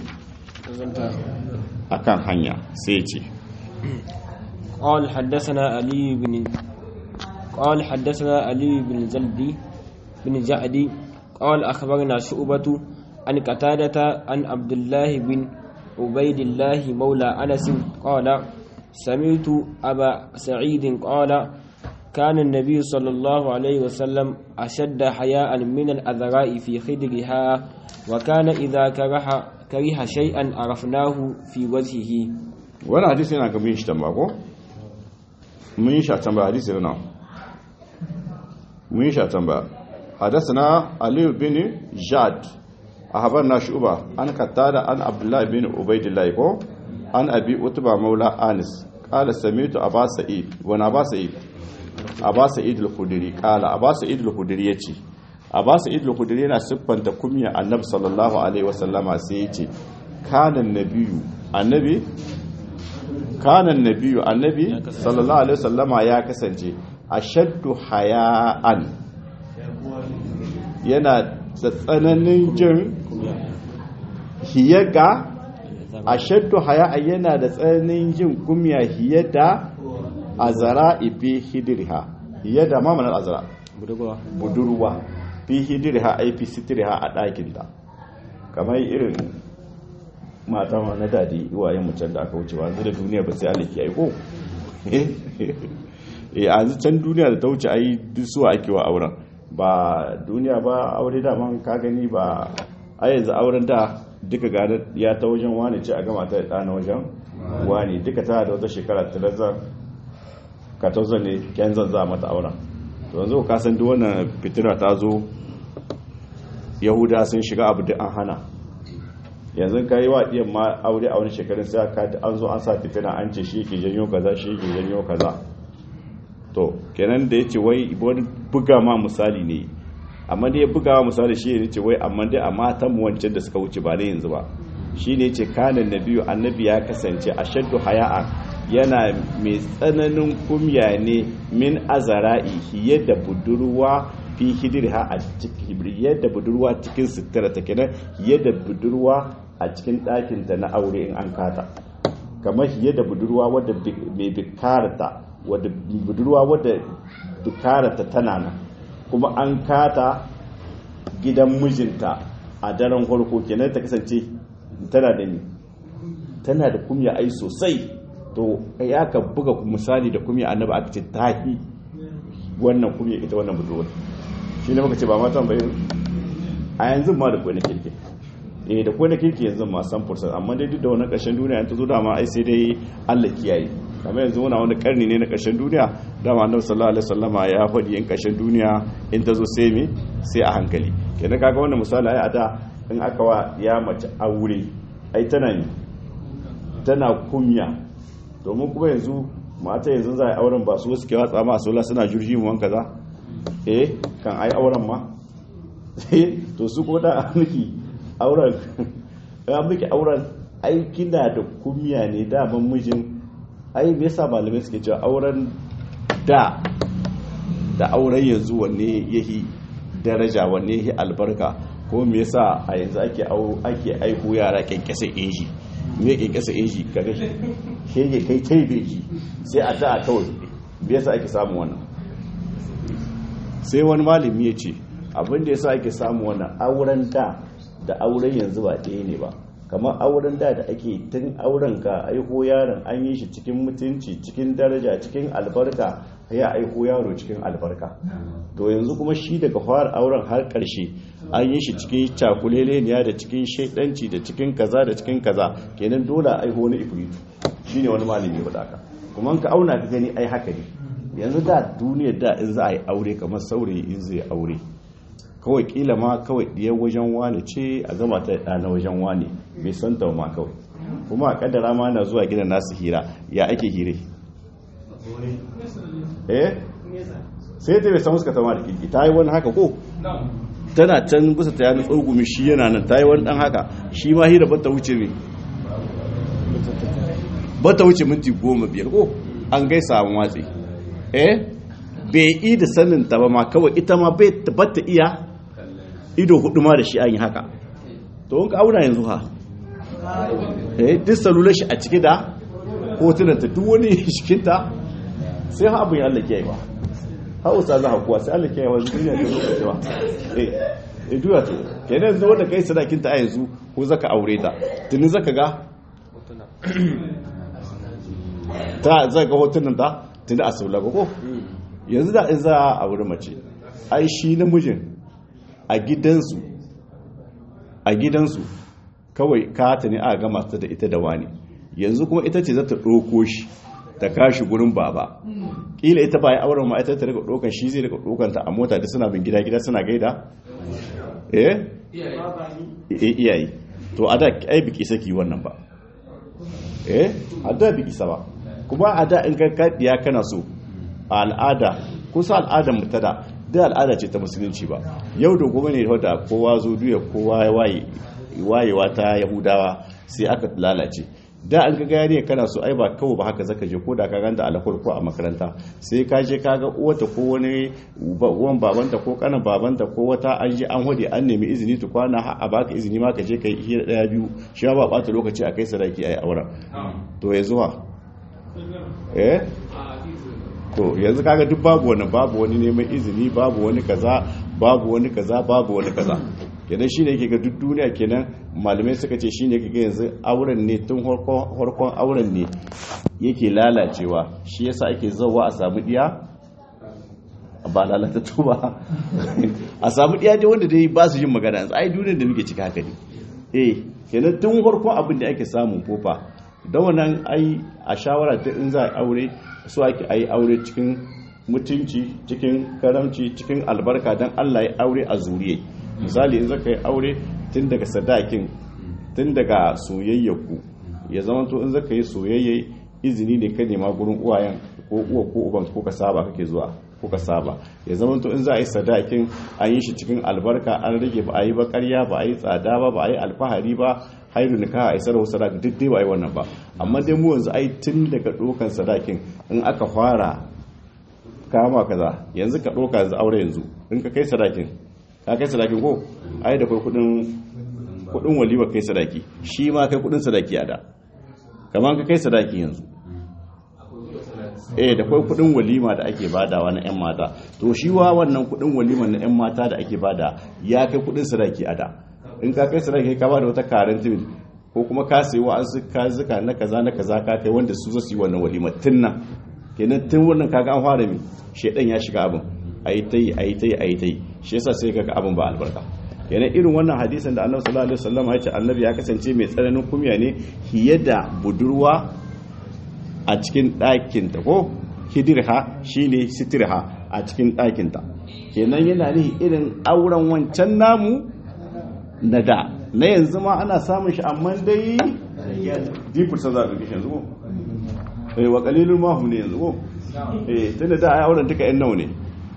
a kan hanya sai ce قال حدثنا علي بن قال حدثنا علي بن زلدي بن جعدي قال أخبرنا شعبة عن قتادة عن عبد الله بن عبيد الله مولى أنس قال سمعت أبا سعيد قال كان النبي صلى الله عليه وسلم أشد حياء من الأذراء في خدرها وكان إذا كره كره شيئا عرفناه في وجهه wani hadisi yana ga mun shi tamba ko mun yi shi tamba hadisi na mun yi shi tamba حدثنا علي بن جاد أخبرنا شعبة عن قتادة عن عبد الله بن عبيد الله كو عن أبي أتبع مولى أنس قال سمعت أبا سعيد وانا أبا سعيد أبا سعيد الخدري قال أبا سعيد الخدري يتي أبا سعيد الخدري yana siffanta kumya annabi sallallahu alaihi wasallama sai yace kana nabiyyu annabi kana nabiyyu annabi sallallahu alaihi wasallama ya kasance ashaddu haya'an yana da tsananin jin hiyaga a shaddu haya yana da tsananin jin kumya hiye da azara ifi hidirha hiye da mamanar azara budurwa fi hidirha aifi sitirha a ɗakinta kamar irin mata na dadi iwayen mucan da aka wuce ba da duniya ba sai aliki aiko eh a can duniya da ta wuce ayi duk suwa ake wa auren ba duniya ba aure da man ka gani ba a yanzu auren da duka gane ya ta wajen wani ce a gama ta da na wajen wani duka ta da wata shekara tirazar katozar ne kyan zanza mata auren to yanzu ka san duk wannan fitina ta zo yahuda sun shiga abu da an hana yanzu ka yi wa ɗiyan ma aure a wani shekarun sai an zo an sa fitina an ce shi ke janyo kaza shi ke janyo kaza to kenan da ya ce wai wani buga ma misali ne amma da ya buga ma misali shi ne ce wai amma dai a matan mu wancan da suka wuce ba da yanzu ba shi ne ce kanan nabiyu annabi ya kasance a shaddu haya'a yana mai tsananin kumya ne min azara'i yadda budurwa fi hidirha a cikin yadda budurwa cikin sutura ta kenan yadda budurwa a cikin ɗakinta na aure in an kata kamar yadda budurwa wadda mai bikarta wadda budurwa wadda dukarata tana nan kuma an kata gidan mijinta a daren farko kenan ta kasance tana da ni tana da kumya ai sosai to ya ka buga misali da kumya annabi aka ce tahi wannan kumya ita wannan budurwa shi ne muka ce ba matan bayan a yanzu ma da kwai kirki eh da kwai kirki yanzu ma san fursa amma dai duk da wannan ƙarshen duniya ta zo dama ai sai dai Allah kiyaye kamar yanzu muna wani karni ne na ƙarshen duniya dama annabi sallallahu alaihi wasallama ya faɗi yin ƙarshen duniya in ta zo sai me sai a hankali kenan kaga wannan misali ai a da in aka wa ya mace aure ai tana ne tana kunya domin kuma yanzu mata yanzu za a yi auren ba su suke watsa ma sola suna jurji mu wanka za eh kan ai auren ma to su ko da miki auren ya miki auren ai kina da kunya ne daman mijin ai me yasa malamai suke cewa auren da da auren yanzu wanne yahi daraja wanne yahi albarka ko me yasa a yanzu ake ake aiko yara kyankyasa inji me kyankyasa inji kaga shege kai tai beji sai a da kawai me yasa ake samu wannan sai wani malami ya ce abin da yasa ake samu wannan auren da da auren yanzu ba ɗaya ne ba kamar auren da da ake tun auren ka aiho yaron an yi shi cikin mutunci cikin daraja cikin albarka ya aiho yaro cikin albarka to yanzu kuma shi daga fara auren har karshe an yi shi cikin cakuleleniya da cikin shaidanci da cikin kaza da cikin kaza kenan dole aiho wani ifritu shine wani malami ya faɗa ka kuma ka auna ka gani ai haka ne yanzu da duniyar da in za a yi aure kamar saurayi in zai aure kawai kila ma kawai ɗiyar wajen wane ce a gama ta ɗa na wajen wane bai san ta ma kawai kuma a kaddara ma na zuwa gidan nasu hira ya ake hire eh sai ta bai san suka tama da kirki ta yi wani haka ko tana can bisa ta yana tsogumi shi yana nan ta yi wani dan haka shi ma hira bata wuce mai bata wuce minti goma biyar ko an gaisa a watsi eh bai yi da sanin ta ba ma kawai ita ma bai tabbata iya ido hudu ma da shi an yi haka to wanka auna yanzu ha eh duk salular shi a cike da hotunan ta duk wani shikinta sai ha abin Allah ke yi ba ha usa za kuwa sai Allah ke yi wa duniya ta zo cewa eh eh duya to kenan yanzu wanda kai sadakin ta a yanzu ko zaka aure ta tuni zaka ga ta zaka ga hotunan ta tuni a saula ko yanzu da in za a aure mace ai shi namijin a gidansu a gidansu kawai kata ne a gama ta da ita da wani yanzu kuma ita ce za ta ɗauko shi ta kashi gurin baba ƙila ita ba ya auren ma ita ta daga ɗaukan shi zai daga ɗaukan ta a mota da suna bin gida gida suna gaida eh iyayi to a da ai biki saki wannan ba eh a da biki sa ba kuma a da in ka kaɗiya kana so a al'ada kusa al'adar mutada da al'ada ce ta musulunci ba yau da gobe ne wadda kowa zo duya kowa ya waye wayewa ta yahudawa sai aka lalace da an ga gari kana so ai ba kawai ba haka zaka je ko da ka ganta alakur ko a makaranta sai ka je ka ga uwata ko wani uwan babanta ko kanan babanta ko wata an je an hode an nemi izini tu kwana a baka izini ma ka je kai hira daya biyu shi ba bata lokaci a kai sadaki ayi auren to yanzu ha eh to yanzu kaga duk babu wani babu wani neman izini babu wani kaza babu wani kaza babu wani kaza kenan shine yake ga duk duniya kenan malamai suka ce shine yake ga yanzu auren ne tun harkon auren ne yake lalacewa shi yasa ake zawa a samu diya ba lalata ba a samu diya dai wanda dai ba su yin magana yanzu ai duniyar da muke cika haka ne eh kenan tun harkon abin da ake samun kofa da wannan ai a shawara ta in za a aure su ake a yi aure cikin mutunci cikin karamci cikin albarka don allah ya aure a zuriye misali in zaka yi aure tun daga sadakin tun daga soyayyaku ya zama to in zaka yi soyayya izini ne ka nema gurin uwayen ko uwa ko uban ko ka saba kake zuwa ko ka saba ya zama to in za a yi sadakin an yi shi cikin albarka an rage ba a yi ba karya ba a yi tsada ba ba a yi alfahari ba hairu nikaha a isar wasu sadaki duk dai ba a yi wannan ba amma dai mu yanzu ai tun daga ɗaukan sadakin in aka fara kama kaza yanzu ka ɗauka yanzu aure yanzu in ka kai sadakin ka kai sadakin ko ai da kai kudin kudin walima kai sadaki shi ma kai kudin sadaki a da kamar ka kai sadaki yanzu eh da kai kudin walima da ake badawa na yan mata to shi wa wannan kudin walima na yan mata da ake bada ya kai kudin sadaki a da in ka kai sadaki ka bada wata karen timin ko kuma ka sayi wa an ka zuka na kaza na kaza ka kai wanda su zasu yi wannan walima tun nan kenan tun wannan kaga an fara mi shedan ya shiga abin ayi tai ayi tai ayi tai shi yasa sai kaga abin ba albarka kenan irin wannan hadisin da Annabi sallallahu alaihi wasallam ya ce Annabi ya kasance mai tsananin kumya ne fiye da budurwa a cikin ɗakin ta ko hidirha shine sitirha a cikin ɗakin ta kenan yana ne irin auren wancan namu na da na yanzu ma ana samun shi amma dai dipur sa za a ɗauki shi yanzu ko eh wa qalilun ma hum ne yanzu ko eh tunda da ai auren duka yan nawa ne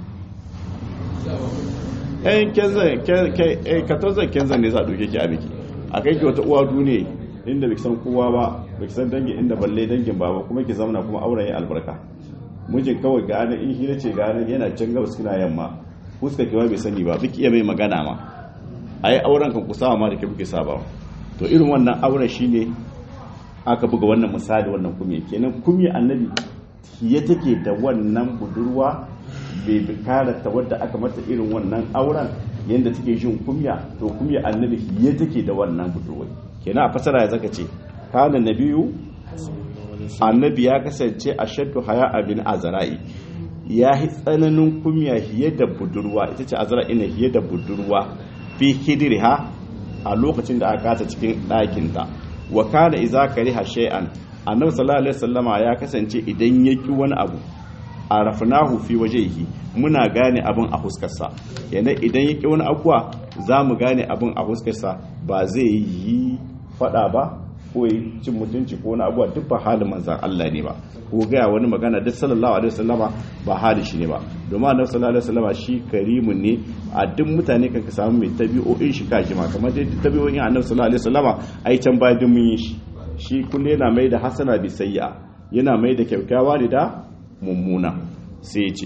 eh kenzan eh katozan kenzan ne za a ɗauke ki a biki a kai ki wata uwa duniya inda bai san kowa ba bai san dangin inda balle dangin baba kuma ki zamana kuma auren ya albarka mijin kawai ga anan in hira ce ga anan yana can gabas kina yamma fuska ki ba bai sani ba biki iya mai magana ma ai auren kan ku sama ma da ke kuke saba to irin wannan auren shine aka buga wannan misali wannan kumye kenan kumye annabi ya take da wannan budurwa bai bikara ta wadda aka mata irin wannan auren yadda take jin kumya to kumya annabi ya take da wannan budurwa kenan a fasara ya zaka ce kana nabiyu annabi ya kasance a shaddu haya abin azra'i ya yi tsananin kumya hiye da budurwa ita ce azra'i ne hiye da budurwa fi hidriha a lokacin da aka kata cikin ɗakinta wa kana iza kariha shay'an annabi sallallahu alaihi wasallama ya kasance idan ya ki wani abu arafnahu fi wajhihi muna gane abin a huskarsa yana idan ya ki wani abuwa za mu gane abin a huskarsa ba zai yi fada ba ko yi cin mutunci ko wani abuwa duk ba halin manzan Allah ne ba ko gaya wani magana duk sallallahu alaihi wasallama ba hali shi ne ba domin annabi sallallahu alaihi wasallama shi karimun ne a duk mutane kan ka samu mai tabi'o'in shi kaji ma kamar dai tabi'o'in annabi sallallahu alaihi wasallama ai can ba duk mun yi shi shi kullu yana mai da hasana bi sayya yana mai da kyakkyawa ne da mummuna sai ya ce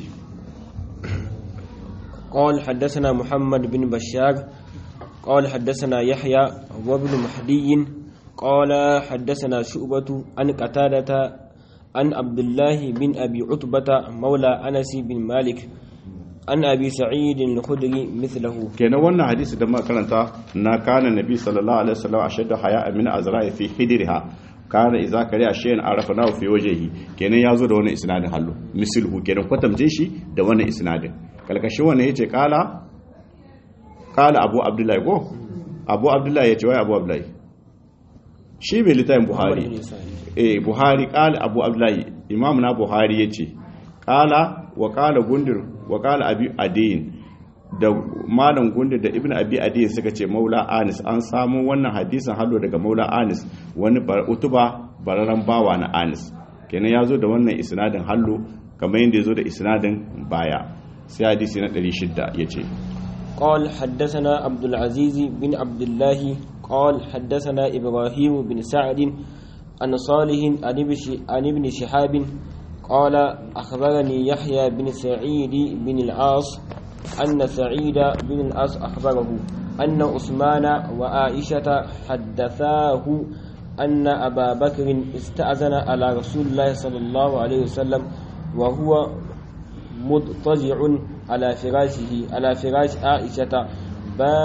قال حدثنا محمد بن بشار قال حدثنا يحيى وابن مهدي قال حدثنا شعبة عن قتادة عن عبد الله بن أبي عتبة مولى أنس بن مالك عن أبي سعيد الخدري مثله kenan wannan hadisi da muka karanta na kana nabi sallallahu alaihi wasallam ashaddu haya min azra'i fi hidriha kana idza kariya shay'an arafnahu fi wajhihi kenan yazo da wannan isnadin hallo misilhu kenan kwatamce shi da wannan isnadin kalkashin wannan yace kala kala abu abdullahi ko abu abdullahi yace wai abu abdullahi shi bai littafin buhari eh buhari kala abu abdullahi imam na buhari yace kala wa kala gundur wa kala abi adin da malam gundur da ibn abi adin suka ce maula anis an samu wannan hadisin hallo daga maula anis wani utuba bararan bawa na anis kenan ya zo da wannan isnadin hallo kamar yadda ya zo da isnadin baya sai hadisi na 600 ya ce قال حدثنا عبد العزيز بن عبد الله قال حدثنا إبراهيم بن سعد عن صالح عن ابن شهاب قال أخبرني يحيى بن سعيد بن العاص أن سعيد بن العاص أخبره أن عثمان وعائشة حدثاه أن أبا بكر استأذن على رسول الله صلى الله عليه وسلم وهو مضطجع على فراشه على فراش عائشة با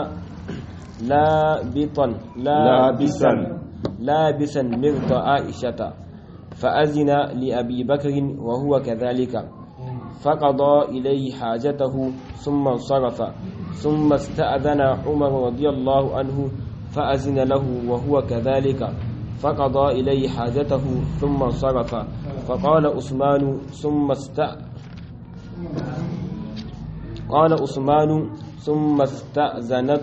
لابطا لابسا لابسا مرط عائشة فأذن لأبي بكر وهو كذلك فقضى إليه حاجته ثم انصرف ثم استأذن عمر رضي الله عنه فأذن له وهو كذلك فقضى إليه حاجته ثم انصرف فقال عثمان ثم استأذن قال عثمان ثم استأذنت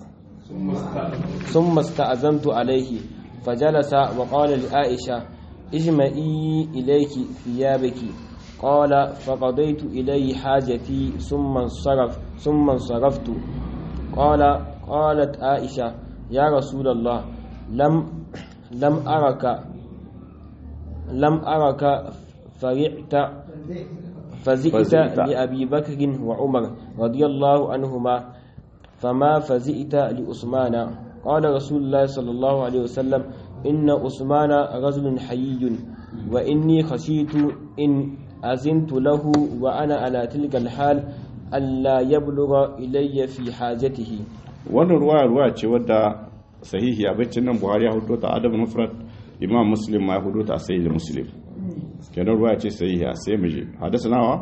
ثم استأذنت عليه فجلس وقال لعائشة اجمعي إليك ثيابك قال فقضيت إليه حاجتي ثم انصرف ثم انصرفت قال قالت عائشة يا رسول الله لم لم أرك لم أرك فرعت فزئت لأبي بكر وعمر رضي الله عنهما فما فزئت لأثمان قال رسول الله صلى الله عليه وسلم إن أثمان رجل حيي وإني خشيت إن أزنت له وأنا على تلك الحال ألا يبلغ إلي في حاجته wannan ruwaya ruwaya ce wadda sahihi a baccin nan buhari ya hudu ta adam mufrad imam muslim ma ya hudu ta sahih muslim kenan ruwaya ce sahihi a sai muje hadasa nawa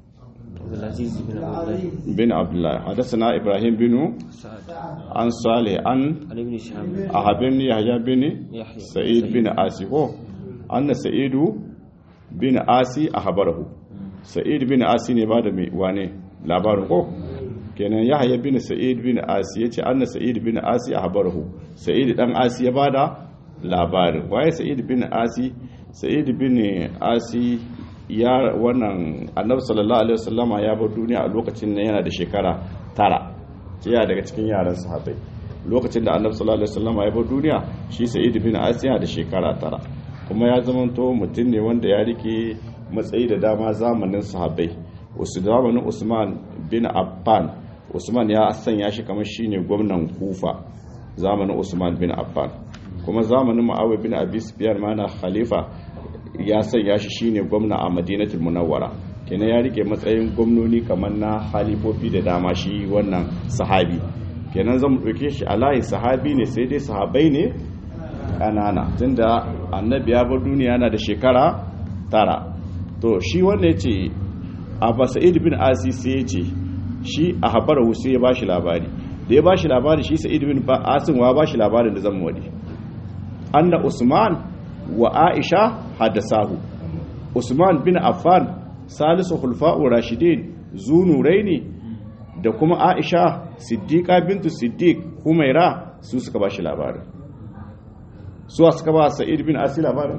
bin abdullahi hadasa na ibrahim binu an sale an ahabin yahya bin sa'id bin asi ko anna sa'idu bin asi ahbarahu sa'id bin asi ne ba da mai wane labarin ko kenan yahya bin sa'id bin asi yace anna sa'id bin asi ahbarahu sa'id dan asi ya bada labarin waye sa'id bin asi sa'id bin asi ya wannan annabi sallallahu alaihi wasallama ya bar duniya a lokacin nan yana da shekara tara ya daga cikin yaran sahabbai lokacin da annabi sallallahu alaihi wasallama ya bar duniya shi sa'id bin asi yana da shekara tara kuma ya zamanto mutum ne wanda ya rike matsayi da dama zamanin sahabbai wasu zamanin usman bin affan usman ya sanya shi kamar shine gwamnan kufa zamanin usman bin affan kuma zamanin ma'awai bin abi sufyan ma na khalifa ya sanya shi shine gwamna a madinatul munawwara kenan ya rike matsayin gwamnoni kamar na halifofi da dama shi wannan sahabi kenan zan ɗauke shi a layin sahabi ne sai dai sahabai ne ƙanana tunda annabi ya bar duniya yana da shekara tara to shi wanda ya ce abba sa'id bin asi sai ya ce shi a habar sai ya bashi labari da ya bashi labari shi sa'id bin asin wa bashi labarin da zan wadi anna usman wa aisha hadasahu usman bin affan salisu khulfa'u rashidin zunuraini da kuma aisha siddiqa bintu siddiq humaira su suka bashi labarin su suka ba sa'id bin asi labarin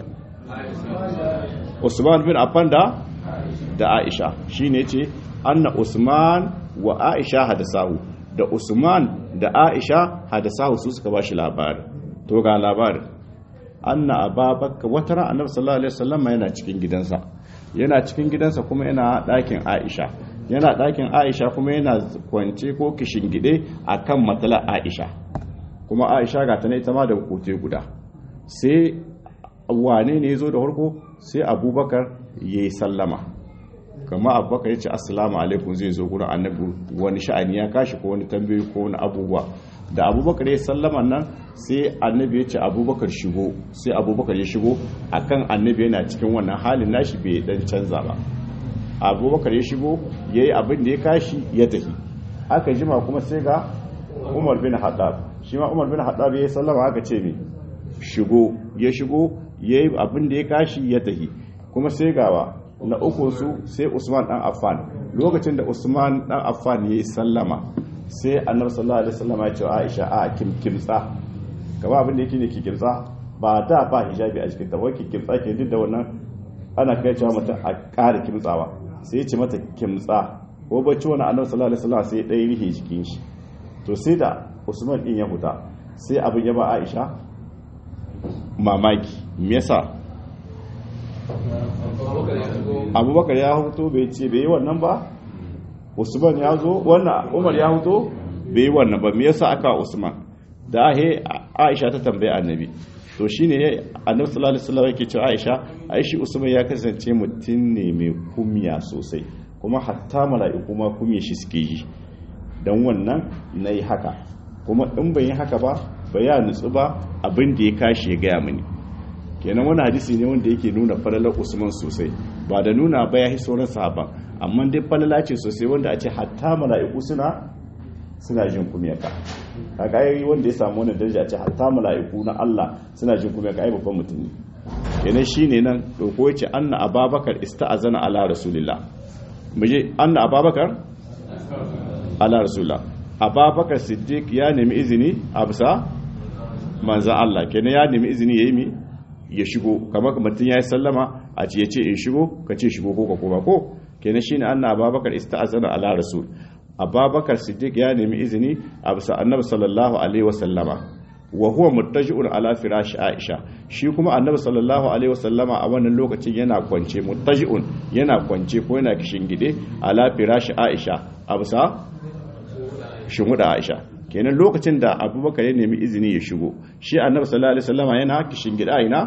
usman bin affan da da aisha shine ce anna usman wa aisha hadasahu da usman da aisha hadasahu su suka bashi labari to ga labarin anna ababakar wata ran annabi sallallahu alaihi wasallam yana cikin gidansa yana cikin gidansa kuma yana ɗakin aisha yana ɗakin aisha kuma yana kwance ko kishingide akan matsalar aisha kuma aisha ga ta ne ita ma da kote guda sai wane ne ya zo da farko sai abubakar ya yi sallama kama abubakar ya ce assalamu alaikum zai zo gurin annabi wani sha'ani ya kashi ko wani tambayi ko wani abubuwa da abubakar ya sallama nan sai annabi ya ce abubakar shigo sai abubakar ya shigo akan annabi yana cikin wannan halin nashi bai dan canza ba abubakar ya shigo ya yi abin da ya kashi ya tafi aka jima kuma sai ga umar bin haddab shi ma umar bin haddab ya yi sallama aka ce mai shigo ya shigo ya yi abin da ya kashi ya tafi kuma sai gawa na uku su sai usman dan affan lokacin da usman dan affan ya yi sallama sai annabi sallallahu alaihi wasallam ya ce aisha a kim kimtsa kaba abin da yake ne ki kimtsa ba da ba hijabi a cikin ta wai ki kimtsa ke duk da wannan ana kai cewa mata a ƙara kimtsawa sai ya ce mata kimtsa ko bacci wani annabi sallallahu alaihi wasallam sai ɗaya rihe jikin shi to sai da usman din ya huta sai abin ya ba aisha mamaki me yasa abubakar ya huto bai ce bai yi wannan ba usman ya zo wannan umar ya huto bai yi wannan ba me yasa aka usman da ahe aisha ta tambaye annabi to shine annabi sallallahu alaihi wasallam yake cewa aisha aishi usman ya kasance mutum ne mai kumya sosai kuma hatta mala'iku ma kumya shi suke yi dan wannan nayi haka kuma in ban yi haka ba ba ya nutsu ba abin da ya kashi ya gaya mini kenan wani hadisi ne wanda yake nuna falalar usman sosai ba da nuna ba ya yi sauran sahaba amma dai falala ce sosai wanda a ce hatta mala'iku suna suna jin kumiyaka kaga yayi wanda ya samu wannan daraja a ce hatta mala'iku na Allah suna jin kumiyaka ai babban mutum ne kenan shine nan doko yace anna ababakar ista'azana ala rasulillah muje anna ababakar ala rasulillah ababakar siddiq ya nemi izini a bisa manzan Allah kenan ya nemi izini yayi mi ya shigo kamar mutum ya yi sallama a ce ya ce in shigo ka ce shigo ko ka koma ko kenan shine anna ababakar ista'azana ala rasul ababakar siddiq ya nemi izini a bisa annabi sallallahu alaihi wasallama wa huwa muttaji'un ala firash aisha shi kuma annabi sallallahu alaihi wasallama a wannan lokacin yana kwance muttaji'un yana kwance ko yana kishin gide ala firash aisha a bisa shimuda aisha kenan lokacin da abubakar ya nemi izini ya shigo shi annabi sallallahu alaihi wasallama yana kishin gida ina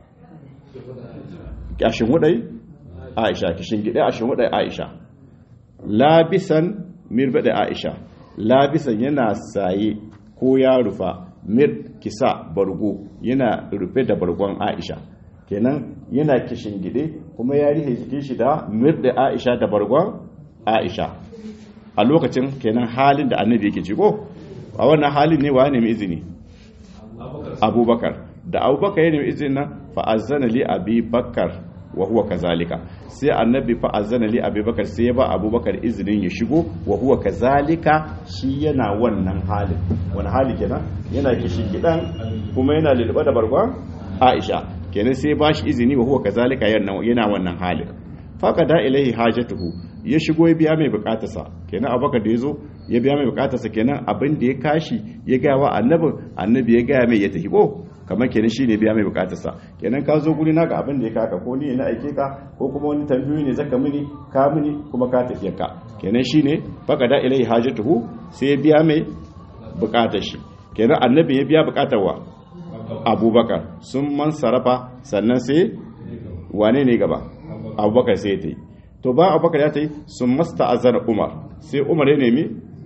a shimudai aisha kishin gida a shimudai aisha labisan mirbada aisha labisan yana saye ko ya rufa mir kisa bargo yana rufe da bargon aisha kenan yana kishin gide kuma ya rihe jikin shi da mir da aisha da bargon aisha a lokacin kenan halin da annabi yake ciko a wannan halin ne wa nemi izini abubakar da abubakar ya nemi izini nan fa'azzana li abi bakar wa huwa kazalika sai annabi fa azana li abubakar sai ya ba abubakar izinin ya shigo wa huwa kazalika shi yana wannan halin wani hali kenan yana kishi gidan kuma yana lulluɓa da bargon aisha kenan sai ba shi izini wa huwa kazalika yana wannan halin faqada ilaihi hajatuhu ya shigo ya biya mai bukatarsa kenan abubakar da ya zo ya biya mai bukatarsa kenan abin da ya kashi ya gaya wa annabin annabi ya gaya mai ya tafi ko kamar kenan shine biya mai bukatarsa kenan ka zo guri na ga abin da ya kaka ko ni na aike ka ko kuma wani tambayoyi ne zaka mini ka mini kuma ka tafiya ka kenan shine faqada ilai hajatuhu sai ya biya mai bukatar shi kenan annabi ya biya bukatar wa abubakar sun man sarafa sannan sai wane ne gaba abubakar sai ya ta yi to ba abubakar ya ta yi sun masta azar umar sai umar ya nemi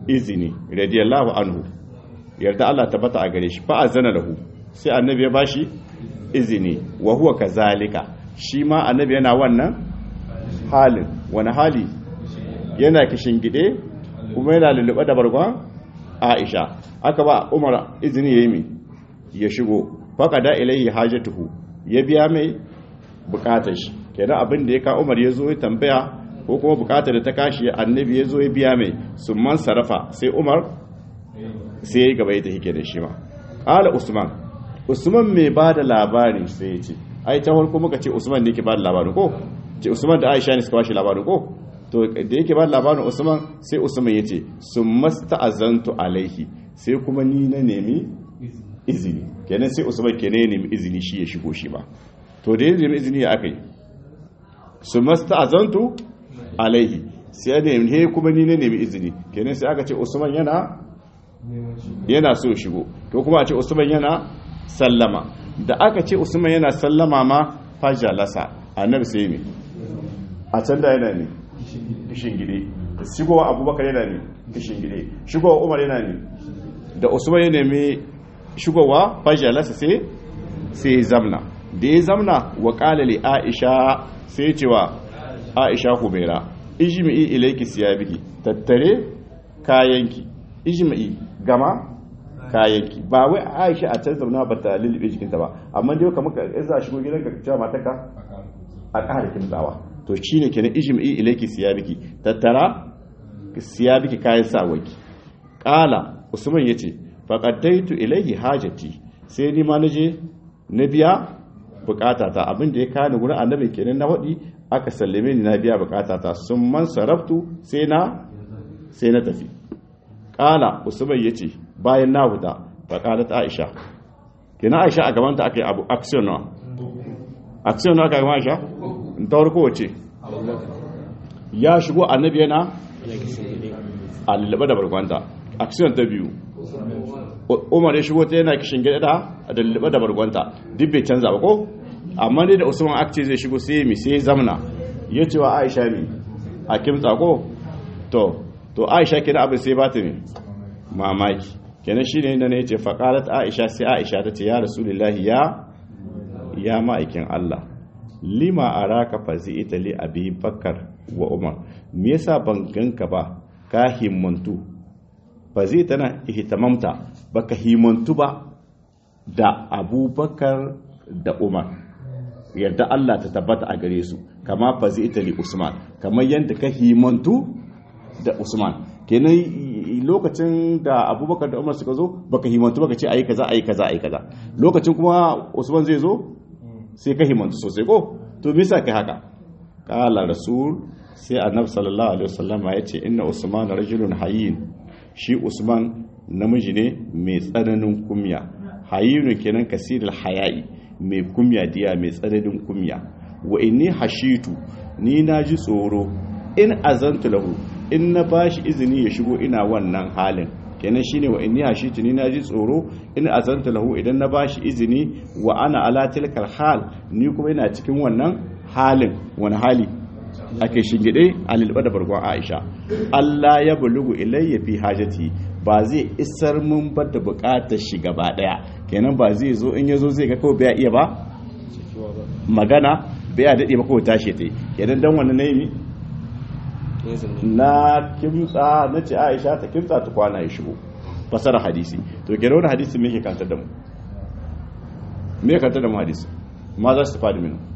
izini radiyallahu anhu yarda Allah tabbata a gare shi fa azana lahu sai annabi ya bashi izini wa huwa kazalika shi ma annabi yana wannan halin wani hali yana kishin gide kuma yana lulluɓe da bargon Aisha aka ba Umar izini yayi mi ya shigo faqada ilayhi hajatuhu ya biya mai bukatar shi kenan abin da ya ka Umar ya zo ya tambaya ko kuma bukatar da ta kashi annabi ya zo ya biya mai summan sarafa sai Umar sai ya gaba ya tafi kenan shi ma qala Usman Usman mai ba da labari sai ya ce ai ta farko muka ce Usman ne ke ba da labarin ko ce Usman da Aisha ne suka ba shi labarin ko to da yake ba labarin Usman sai Usman ya ce sumasta'azantu alaihi sai kuma ni na nemi izini kenan sai Usman kenan ya nemi izini shi ya shigo shi ba to da ya nemi izini ya aka yi sumasta'azantu alaihi sai ya nemi he kuma ni na nemi izini kenan sai aka ce Usman yana yana so shigo to kuma a ce Usman yana sallama da aka ce Usman yana sallama ma fajalasa annabi sai me a can da yana ne kishin gide shigowa abubakar yana ne kishin gide shigowa umar yana ne da usman ya nemi shigowa fajalasa sai sai zamna da ya zamna wa kalali aisha sai cewa aisha humaira ijmi'i ilayki siyabiki tattare kayanki ijmi'i gama kayanki ba wai aisha a can zauna ba ta lulluɓe jikinta ba amma dai kamar ka za a shigo gidanka ka cewa mataka a ƙara kimtsawa to shi ne kenan ijmi'i ilayki siyabiki tattara siyabiki kayan sawaki qala usman yace faqaddaitu ilayhi hajati sai ni ma naje na biya bukatata abin da ya kani gurin annabi kenan na wadi aka sallame ni na biya bukatata sun man saraftu sai na sai na tafi qala usman yace bayan na huta faqalat aisha kenan aisha a gaban ta akai abu action na action na aka gama aisha ta farko wace ya shigo annabi yana a lullube da barkwanta action ta biyu umar ya shigo ta yana kishin gida da lullube da barkwanta duk bai canza ba ko amma dai da usman akce zai shigo sai mi sai zamna ya ce wa aisha mi a kimtsa ko to to aisha kenan abin sai ba ta mi mamaki kenan shine inda ne ya ce faqalat aisha sai aisha ta ce ya rasulullahi ya ya ma'aikin Allah lima araka fazi'ita li abi bakar wa umar me yasa ban ganka ba ka himmantu fazita na ihtamamta baka himmantu ba da abubakar da umar yadda Allah ta tabbata a gare su kama fazi'ita li usman kamar yadda ka himmantu da usman kenan lokacin da abubakar da umar suka zo baka himmantu baka ce ayi kaza ayi kaza ayi kaza lokacin kuma usman zai zo sai ka himantu sosai ko to bisa kai haka kala rasul sai annabi sallallahu alaihi wasallam ya ce inna usman rajulun hayyin shi usman namiji ne mai tsananin kumya hayyun kenan kasirul haya'i mai kumya diya mai tsananin kumya wa inni hashitu ni naji tsoro in azantu lahu in na bashi izini ya shigo ina wannan halin kenan shine wa inni hashitu ni naji tsoro in azanta lahu idan na bashi izini wa ana ala tilkal hal ni kuma ina cikin wannan halin wani hali ake shingide a lilba da bargon Aisha Allah ya bulugu ilayya fi hajati ba zai isar mun ba da bukatar shi gaba daya kenan ba zai zo in yazo zai ga kawai bai iya ba magana bai dade ba kawai tashi tai kenan dan wannan nayi na kimtsa na ce aisha ta kimtsa ta kwana ya shigo fasara hadisi to ke wani hadisi me ke kantar da mu me ke kantar da mu hadisi ma za su fadi minu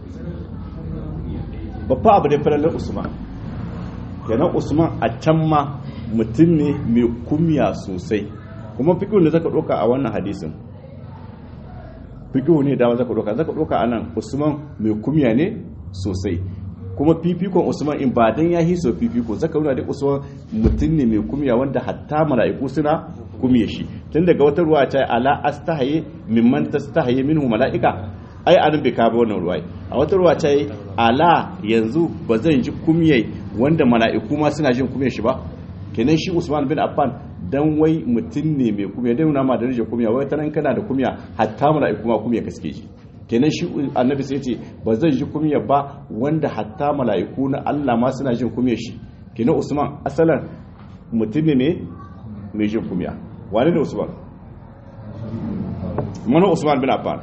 babba abu da falalar usman kenan usman a can ma mutum ne mai kumya sosai kuma fikihu ne zaka doka a wannan hadisin fikihu ne da zaka doka zaka doka anan usman mai kumya ne sosai kuma fifikon usman in ba dan ya hiso fifiko zaka nuna da usman mutum ne mai kumya wanda hatta mala'iku suna kumye shi tun daga wata ruwa ta ala astahaye mimman tastahaye minhu mala'ika ai anan bai kawo wannan ruwa a wata ruwa ta ala yanzu ba zan ji kumye wanda mala'iku ma suna jin kumye shi ba kenan shi usman bin affan dan wai mutum ne mai kumya dan nuna ma da rije kumya wai tanan kana da kumya hatta mala'iku ma kumya kaske shi kenan shi annabi sai ce ba zan ji kumya ba wanda hatta mala'iku na Allah ma suna jin kumya shi kenan Usman asalan mutum ne mai jin kumya wani da usman mana usman bin affan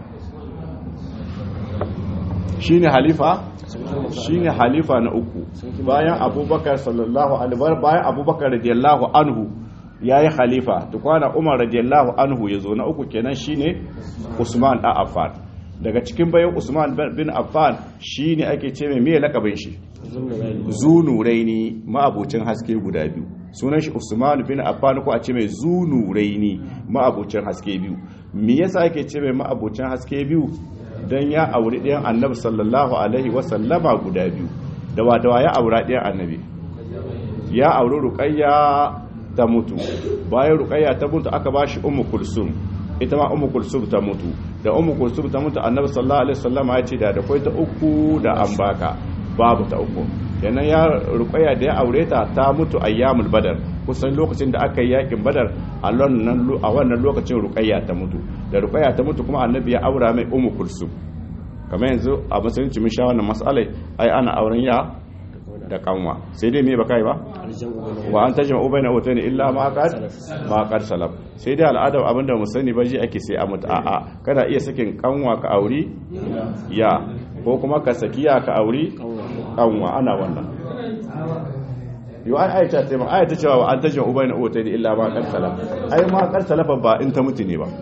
shine halifa shine halifa na uku bayan abubakar sallallahu alaihi bayan abubakar radiyallahu anhu yayi khalifa tukwana umar radiyallahu anhu yazo na uku kenan shine usman da affan daga cikin bayan usman bin affan shine ake ce mai me lakabin shi zunuraini ma'abucin haske guda biyu sunan shi usman bin affan ko a ce mai zunuraini ma'abucin haske biyu me yasa ake ce mai ma'abucin haske biyu dan ya auri ɗayan annabi sallallahu alaihi wasallama guda biyu da wadawa ya aura ɗayan annabi ya auri ruqayya ta mutu bayan ruqayya ta mutu aka bashi ummu kulsum ita ma ummu kulsum ta mutu da ummu kulsum ta mutu annabi sallallahu alaihi wasallama ya ce da da ta uku da an baka babu ta uku kenan ya ruqayya da ya aure ta ta mutu ayyamul badar kusan lokacin da aka yi yakin badar a wannan lokacin ruqayya ta mutu da ruqayya ta mutu kuma annabi ya aura mai ummu kulsum kamar yanzu a musulunci mun sha wannan mas'alai ai ana auren ya da kanwa sai dai me baka yi ba wa an tajma ubayna wata ne illa ma qad ma qad salaf sai dai al'ada abinda mu sani ba ji ake sai a mutu a'a kada iya sakin kanwa ka auri ya ko kuma ka sakiya ka auri kanwa ana wannan yau an aita sai ma aita cewa wa an tajma ubayna wata ne illa ma qad salaf ai ma qad salafa ba in ta mutu ne ba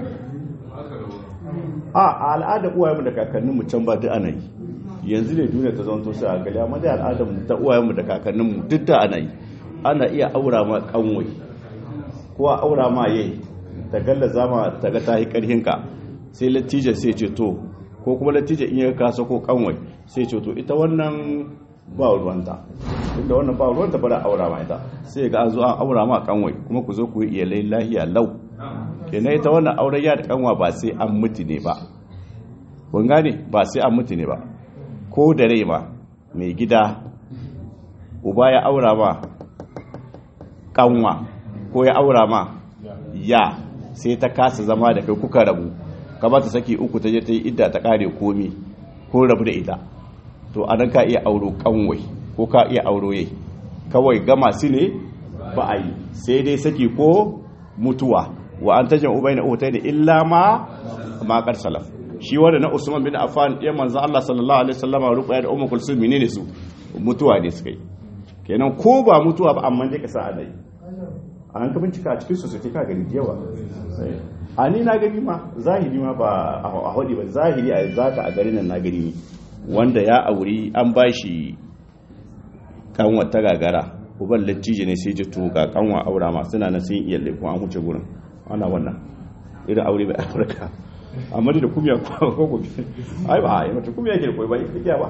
a al'ada uwayenmu da kakanninmu can ba duk ana yi yanzu ne duniya ta zanto sai a gali amma da al'adar mu ta uwayenmu da kakanninmu duk da ana yi ana iya aura ma kanwai ko a aura ma yayi ta galla zama ta ga tahi karhin ka sai latija sai ce to ko kuma latija in ya kasa ko kanwai sai ce to ita wannan ba ruwanta inda wannan ba ruwanta ba da aura ma ita sai ga an zo an aura ma kanwai kuma ku zo ku yi iyalai lahiya lau kenan ita wannan auren ya da kanwa ba sai an mutu ne ba kun gane ba sai an mutu ne ba ko da rai ma mai gida uba ya aura ma kanwa ko ya aura ma ya sai ta kasa zama da kai kuka rabu ka ba ta saki uku ta je ta yi idda ta kare komi ko rabu da ita to a nan ka iya auro kanwai ko ka iya auro yai kawai gama su ne ba a yi sai dai saki ko mutuwa wa an tajin ubai na utai da illa ma makar salaf shi wanda na usman bin affan ya manzo Allah sallallahu alaihi wasallam ruqya da ummu kulsum menene su mutuwa ne suka yi kenan ko ba mutuwa ba amma dai ka sa alai an ka bincika a cikin society ka gani yawa a ni na gani ma zahiri ma ba a hodi ba zahiri a zaka a garin nan na gani ne wanda ya auri an bashi kanwa ta gagara uban latije ne sai ji to ga kanwa aura ma suna nan sun iya laifin an huce gurin ana wannan irin aure bai afirka amma da kumiya ko gobe ai ba ai mata kumiya ke koyi ba ita ba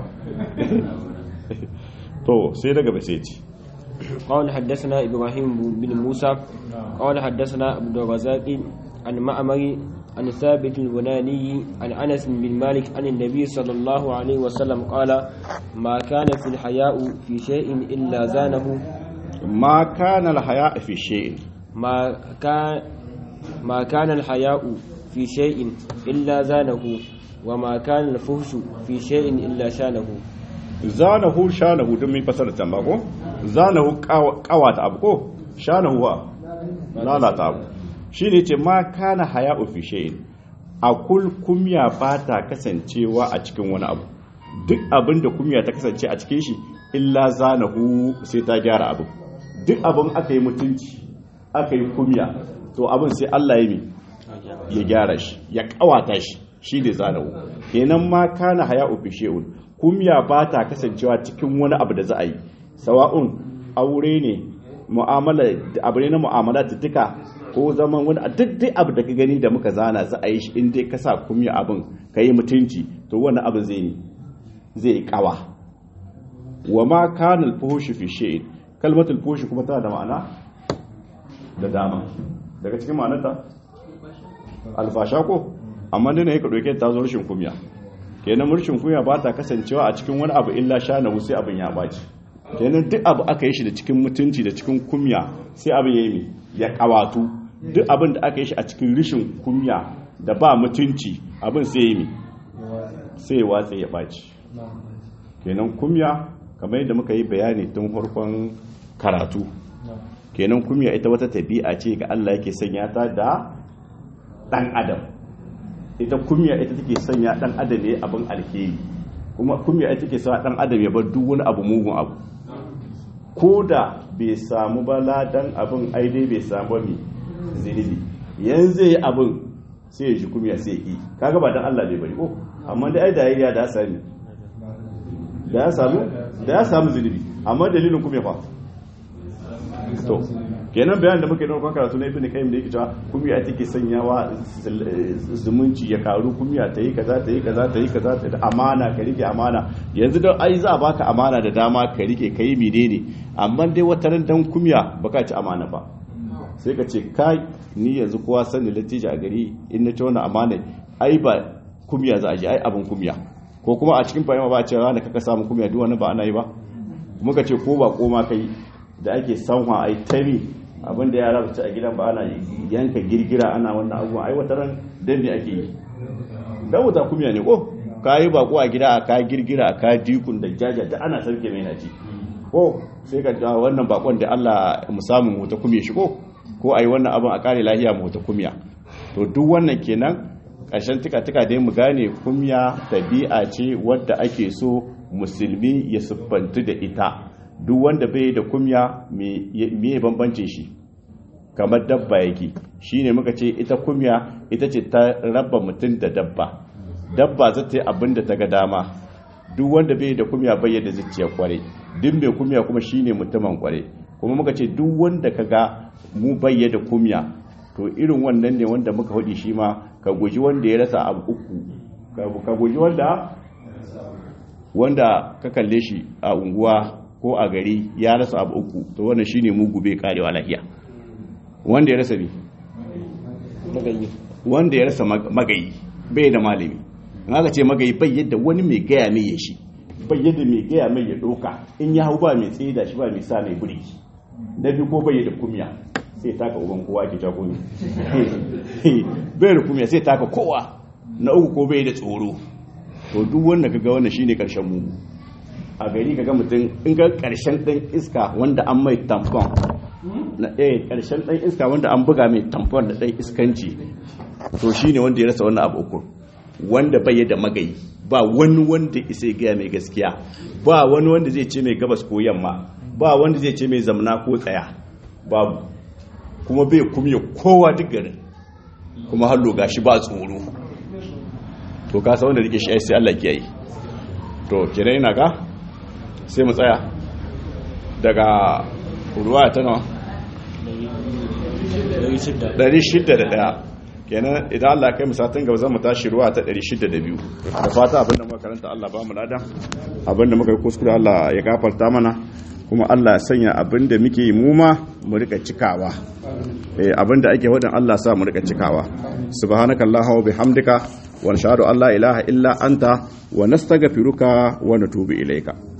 to sai daga ba sai ci قال حدثنا إبراهيم بن موسى قال حدثنا عبد الرزاق عن معمر عن ثابت البناني عن أنس بن مالك عن النبي صلى الله عليه وسلم قال ما كان في الحياء في شيء إلا زانه ما كان الحياء في شيء ما كان ما كان الحياء في شيء إلا زانه وما كان الفحش في شيء إلا شانه zanahu shanahu don min fasara can ba ko zanahu kawata abu ko shanahu wa lalata abu shi ne ce ma kana haya fi shay'in akul kumya ba ta kasancewa a cikin wani abu duk abin da kumya ta kasance a cikin shi illa zanahu sai ta gyara abu duk abin aka yi mutunci aka yi kumya to abin sai Allah ya mi ya gyara shi ya kawata shi shi ne zanahu kenan ma kana haya fi shay'un kumya ba ta kasancewa cikin wani abu da za a yi sawa'un aure ne mu'amala abu ne na mu'amala tuka ko zaman wani duk dai abu da ka gani da muka zana za a yi shi in dai ka sa kumya abin ka yi mutunci to wannan abin zai yi zai kawa wa ma kana al-fuhush fi shay'in kalmatul fuhush kuma tana da ma'ana da dama daga cikin ma'anarta alfasha ko amma dai ne ka doke ta zo rashin kumya kenan murshin kunya ba ta kasancewa a cikin wani abu illa sha na sai abin ya baci kenan duk abu aka yi shi da cikin mutunci da cikin kumya sai abin ya yi ya kawatu duk abin da aka yi shi a cikin rishin kumya da ba mutunci abin sai ya yi sai ya watsa ya baci kenan kumya kamar yadda muka yi bayani tun farkon karatu kenan kumya ita wata tabi'a ce ga Allah yake sanya ta da dan adam ita kumya ita take sanya dan adam ne abin alheri kuma kumya ita take sa dan adam ya bar duk wani abu mugun abu ko da bai samu ba ladan abin aidai bai samu mi zinibi yanzu yi abin sai ya ji kumya sai yi kaga ba dan Allah bai bari ko amma da ai da yayi da sami da ya samu da ya samu zinibi amma dalilin kumya fa to kenan bayan da muke yi kan karatu na ibn qayyim da yake cewa kumya take sanyawa zumunci ya karu kumya ta yi kaza ta yi kaza ta yi kaza ta amana ka rike amana yanzu da ai za a baka amana da dama ka rike kai menene amma dai wata ran dan kumya baka ci amana ba sai ka ce kai ni yanzu kowa sani latija a gari in na ci wannan amana ai ba kumya za a ji ai abin kumya ko kuma a cikin fahimta ba a ce rana kaka samu kumya duk wani ba ana yi ba muka ce ko ba koma kai da ake sanwa ai tari abin da yara ci a gidan ba ana yanka girgira ana wannan abubuwan ai wata ran dan ne ake yi dan wuta kumya ne ko ka yi bako a gida a ka girgira a ka dikun da jaja da ana sarke mai naci ko sai ka ja wannan bakon da Allah mu samu mu ta kumye shi ko ko ai wannan abin a kare lahiya mu ta kumya to duk wannan kenan ƙarshen tika-tika dai mu gane kumya tabi'a ce wadda ake so musulmi ya siffantu da ita duk wanda bai da kumya me bambancin shi kamar dabba yake shine muka ce ita kumya ita ce ta raba mutum da dabba dabba za ta yi abin da ta ga dama duk wanda bai da kumya bai da zuciya kware duk mai kumya kuma shine mutumin kware kuma muka ce duk wanda ka ga mu bayya da kumya to irin wannan ne wanda muka hudi shi ma ka guji wanda ya rasa abu uku ka guji wanda wanda ka kalle shi a unguwa ko a gari ya rasa abu uku to wannan shine mugu bai karewa lahiya wanda ya rasa bi wanda ya rasa magayi bai da malami in aka ce magayi bai yadda wani mai gaya mai ya shi bai yadda mai gaya mai ya doka in ya hau ba mai tsaye da shi ba mai sa mai burki na biyu ko bai da kumya sai taka uban kowa ke jako ne bai da kumya sai taka kowa na uku ko bai da tsoro to duk wanda kaga wannan shine karshen mugu a gari kaga mutum in ga karshen dan iska wanda an mai tampon na ɗaya karshen dan iska wanda an buga mai tampon da dan iskanci to shine wanda ya rasa wannan abu uku wanda bai da magayi ba wani wanda isa gaya mai gaskiya ba wani wanda zai ce mai gabas ko yamma ba wanda zai ce mai zamna ko tsaya babu kuma bai kumye kowa duk garin kuma hallo gashi ba tsoro to ka sa wanda rike shi sai Allah ke yi to kira ina ka sai mu tsaya daga ruwa ta nawa 601 kenan idan Allah kai musatin gaba zan mu tashi ruwa ta 602 da fata abinda muka karanta Allah ba mu lada abinda muka yi kuskure Allah ya gafarta mana kuma Allah ya sanya abinda muke yi mu ma mu rika cikawa eh abinda ake wadin Allah sa mu rika cikawa subhanakallahumma wa bihamdika wa nashhadu an la ilaha illa anta wa nastaghfiruka wa natubu ilayka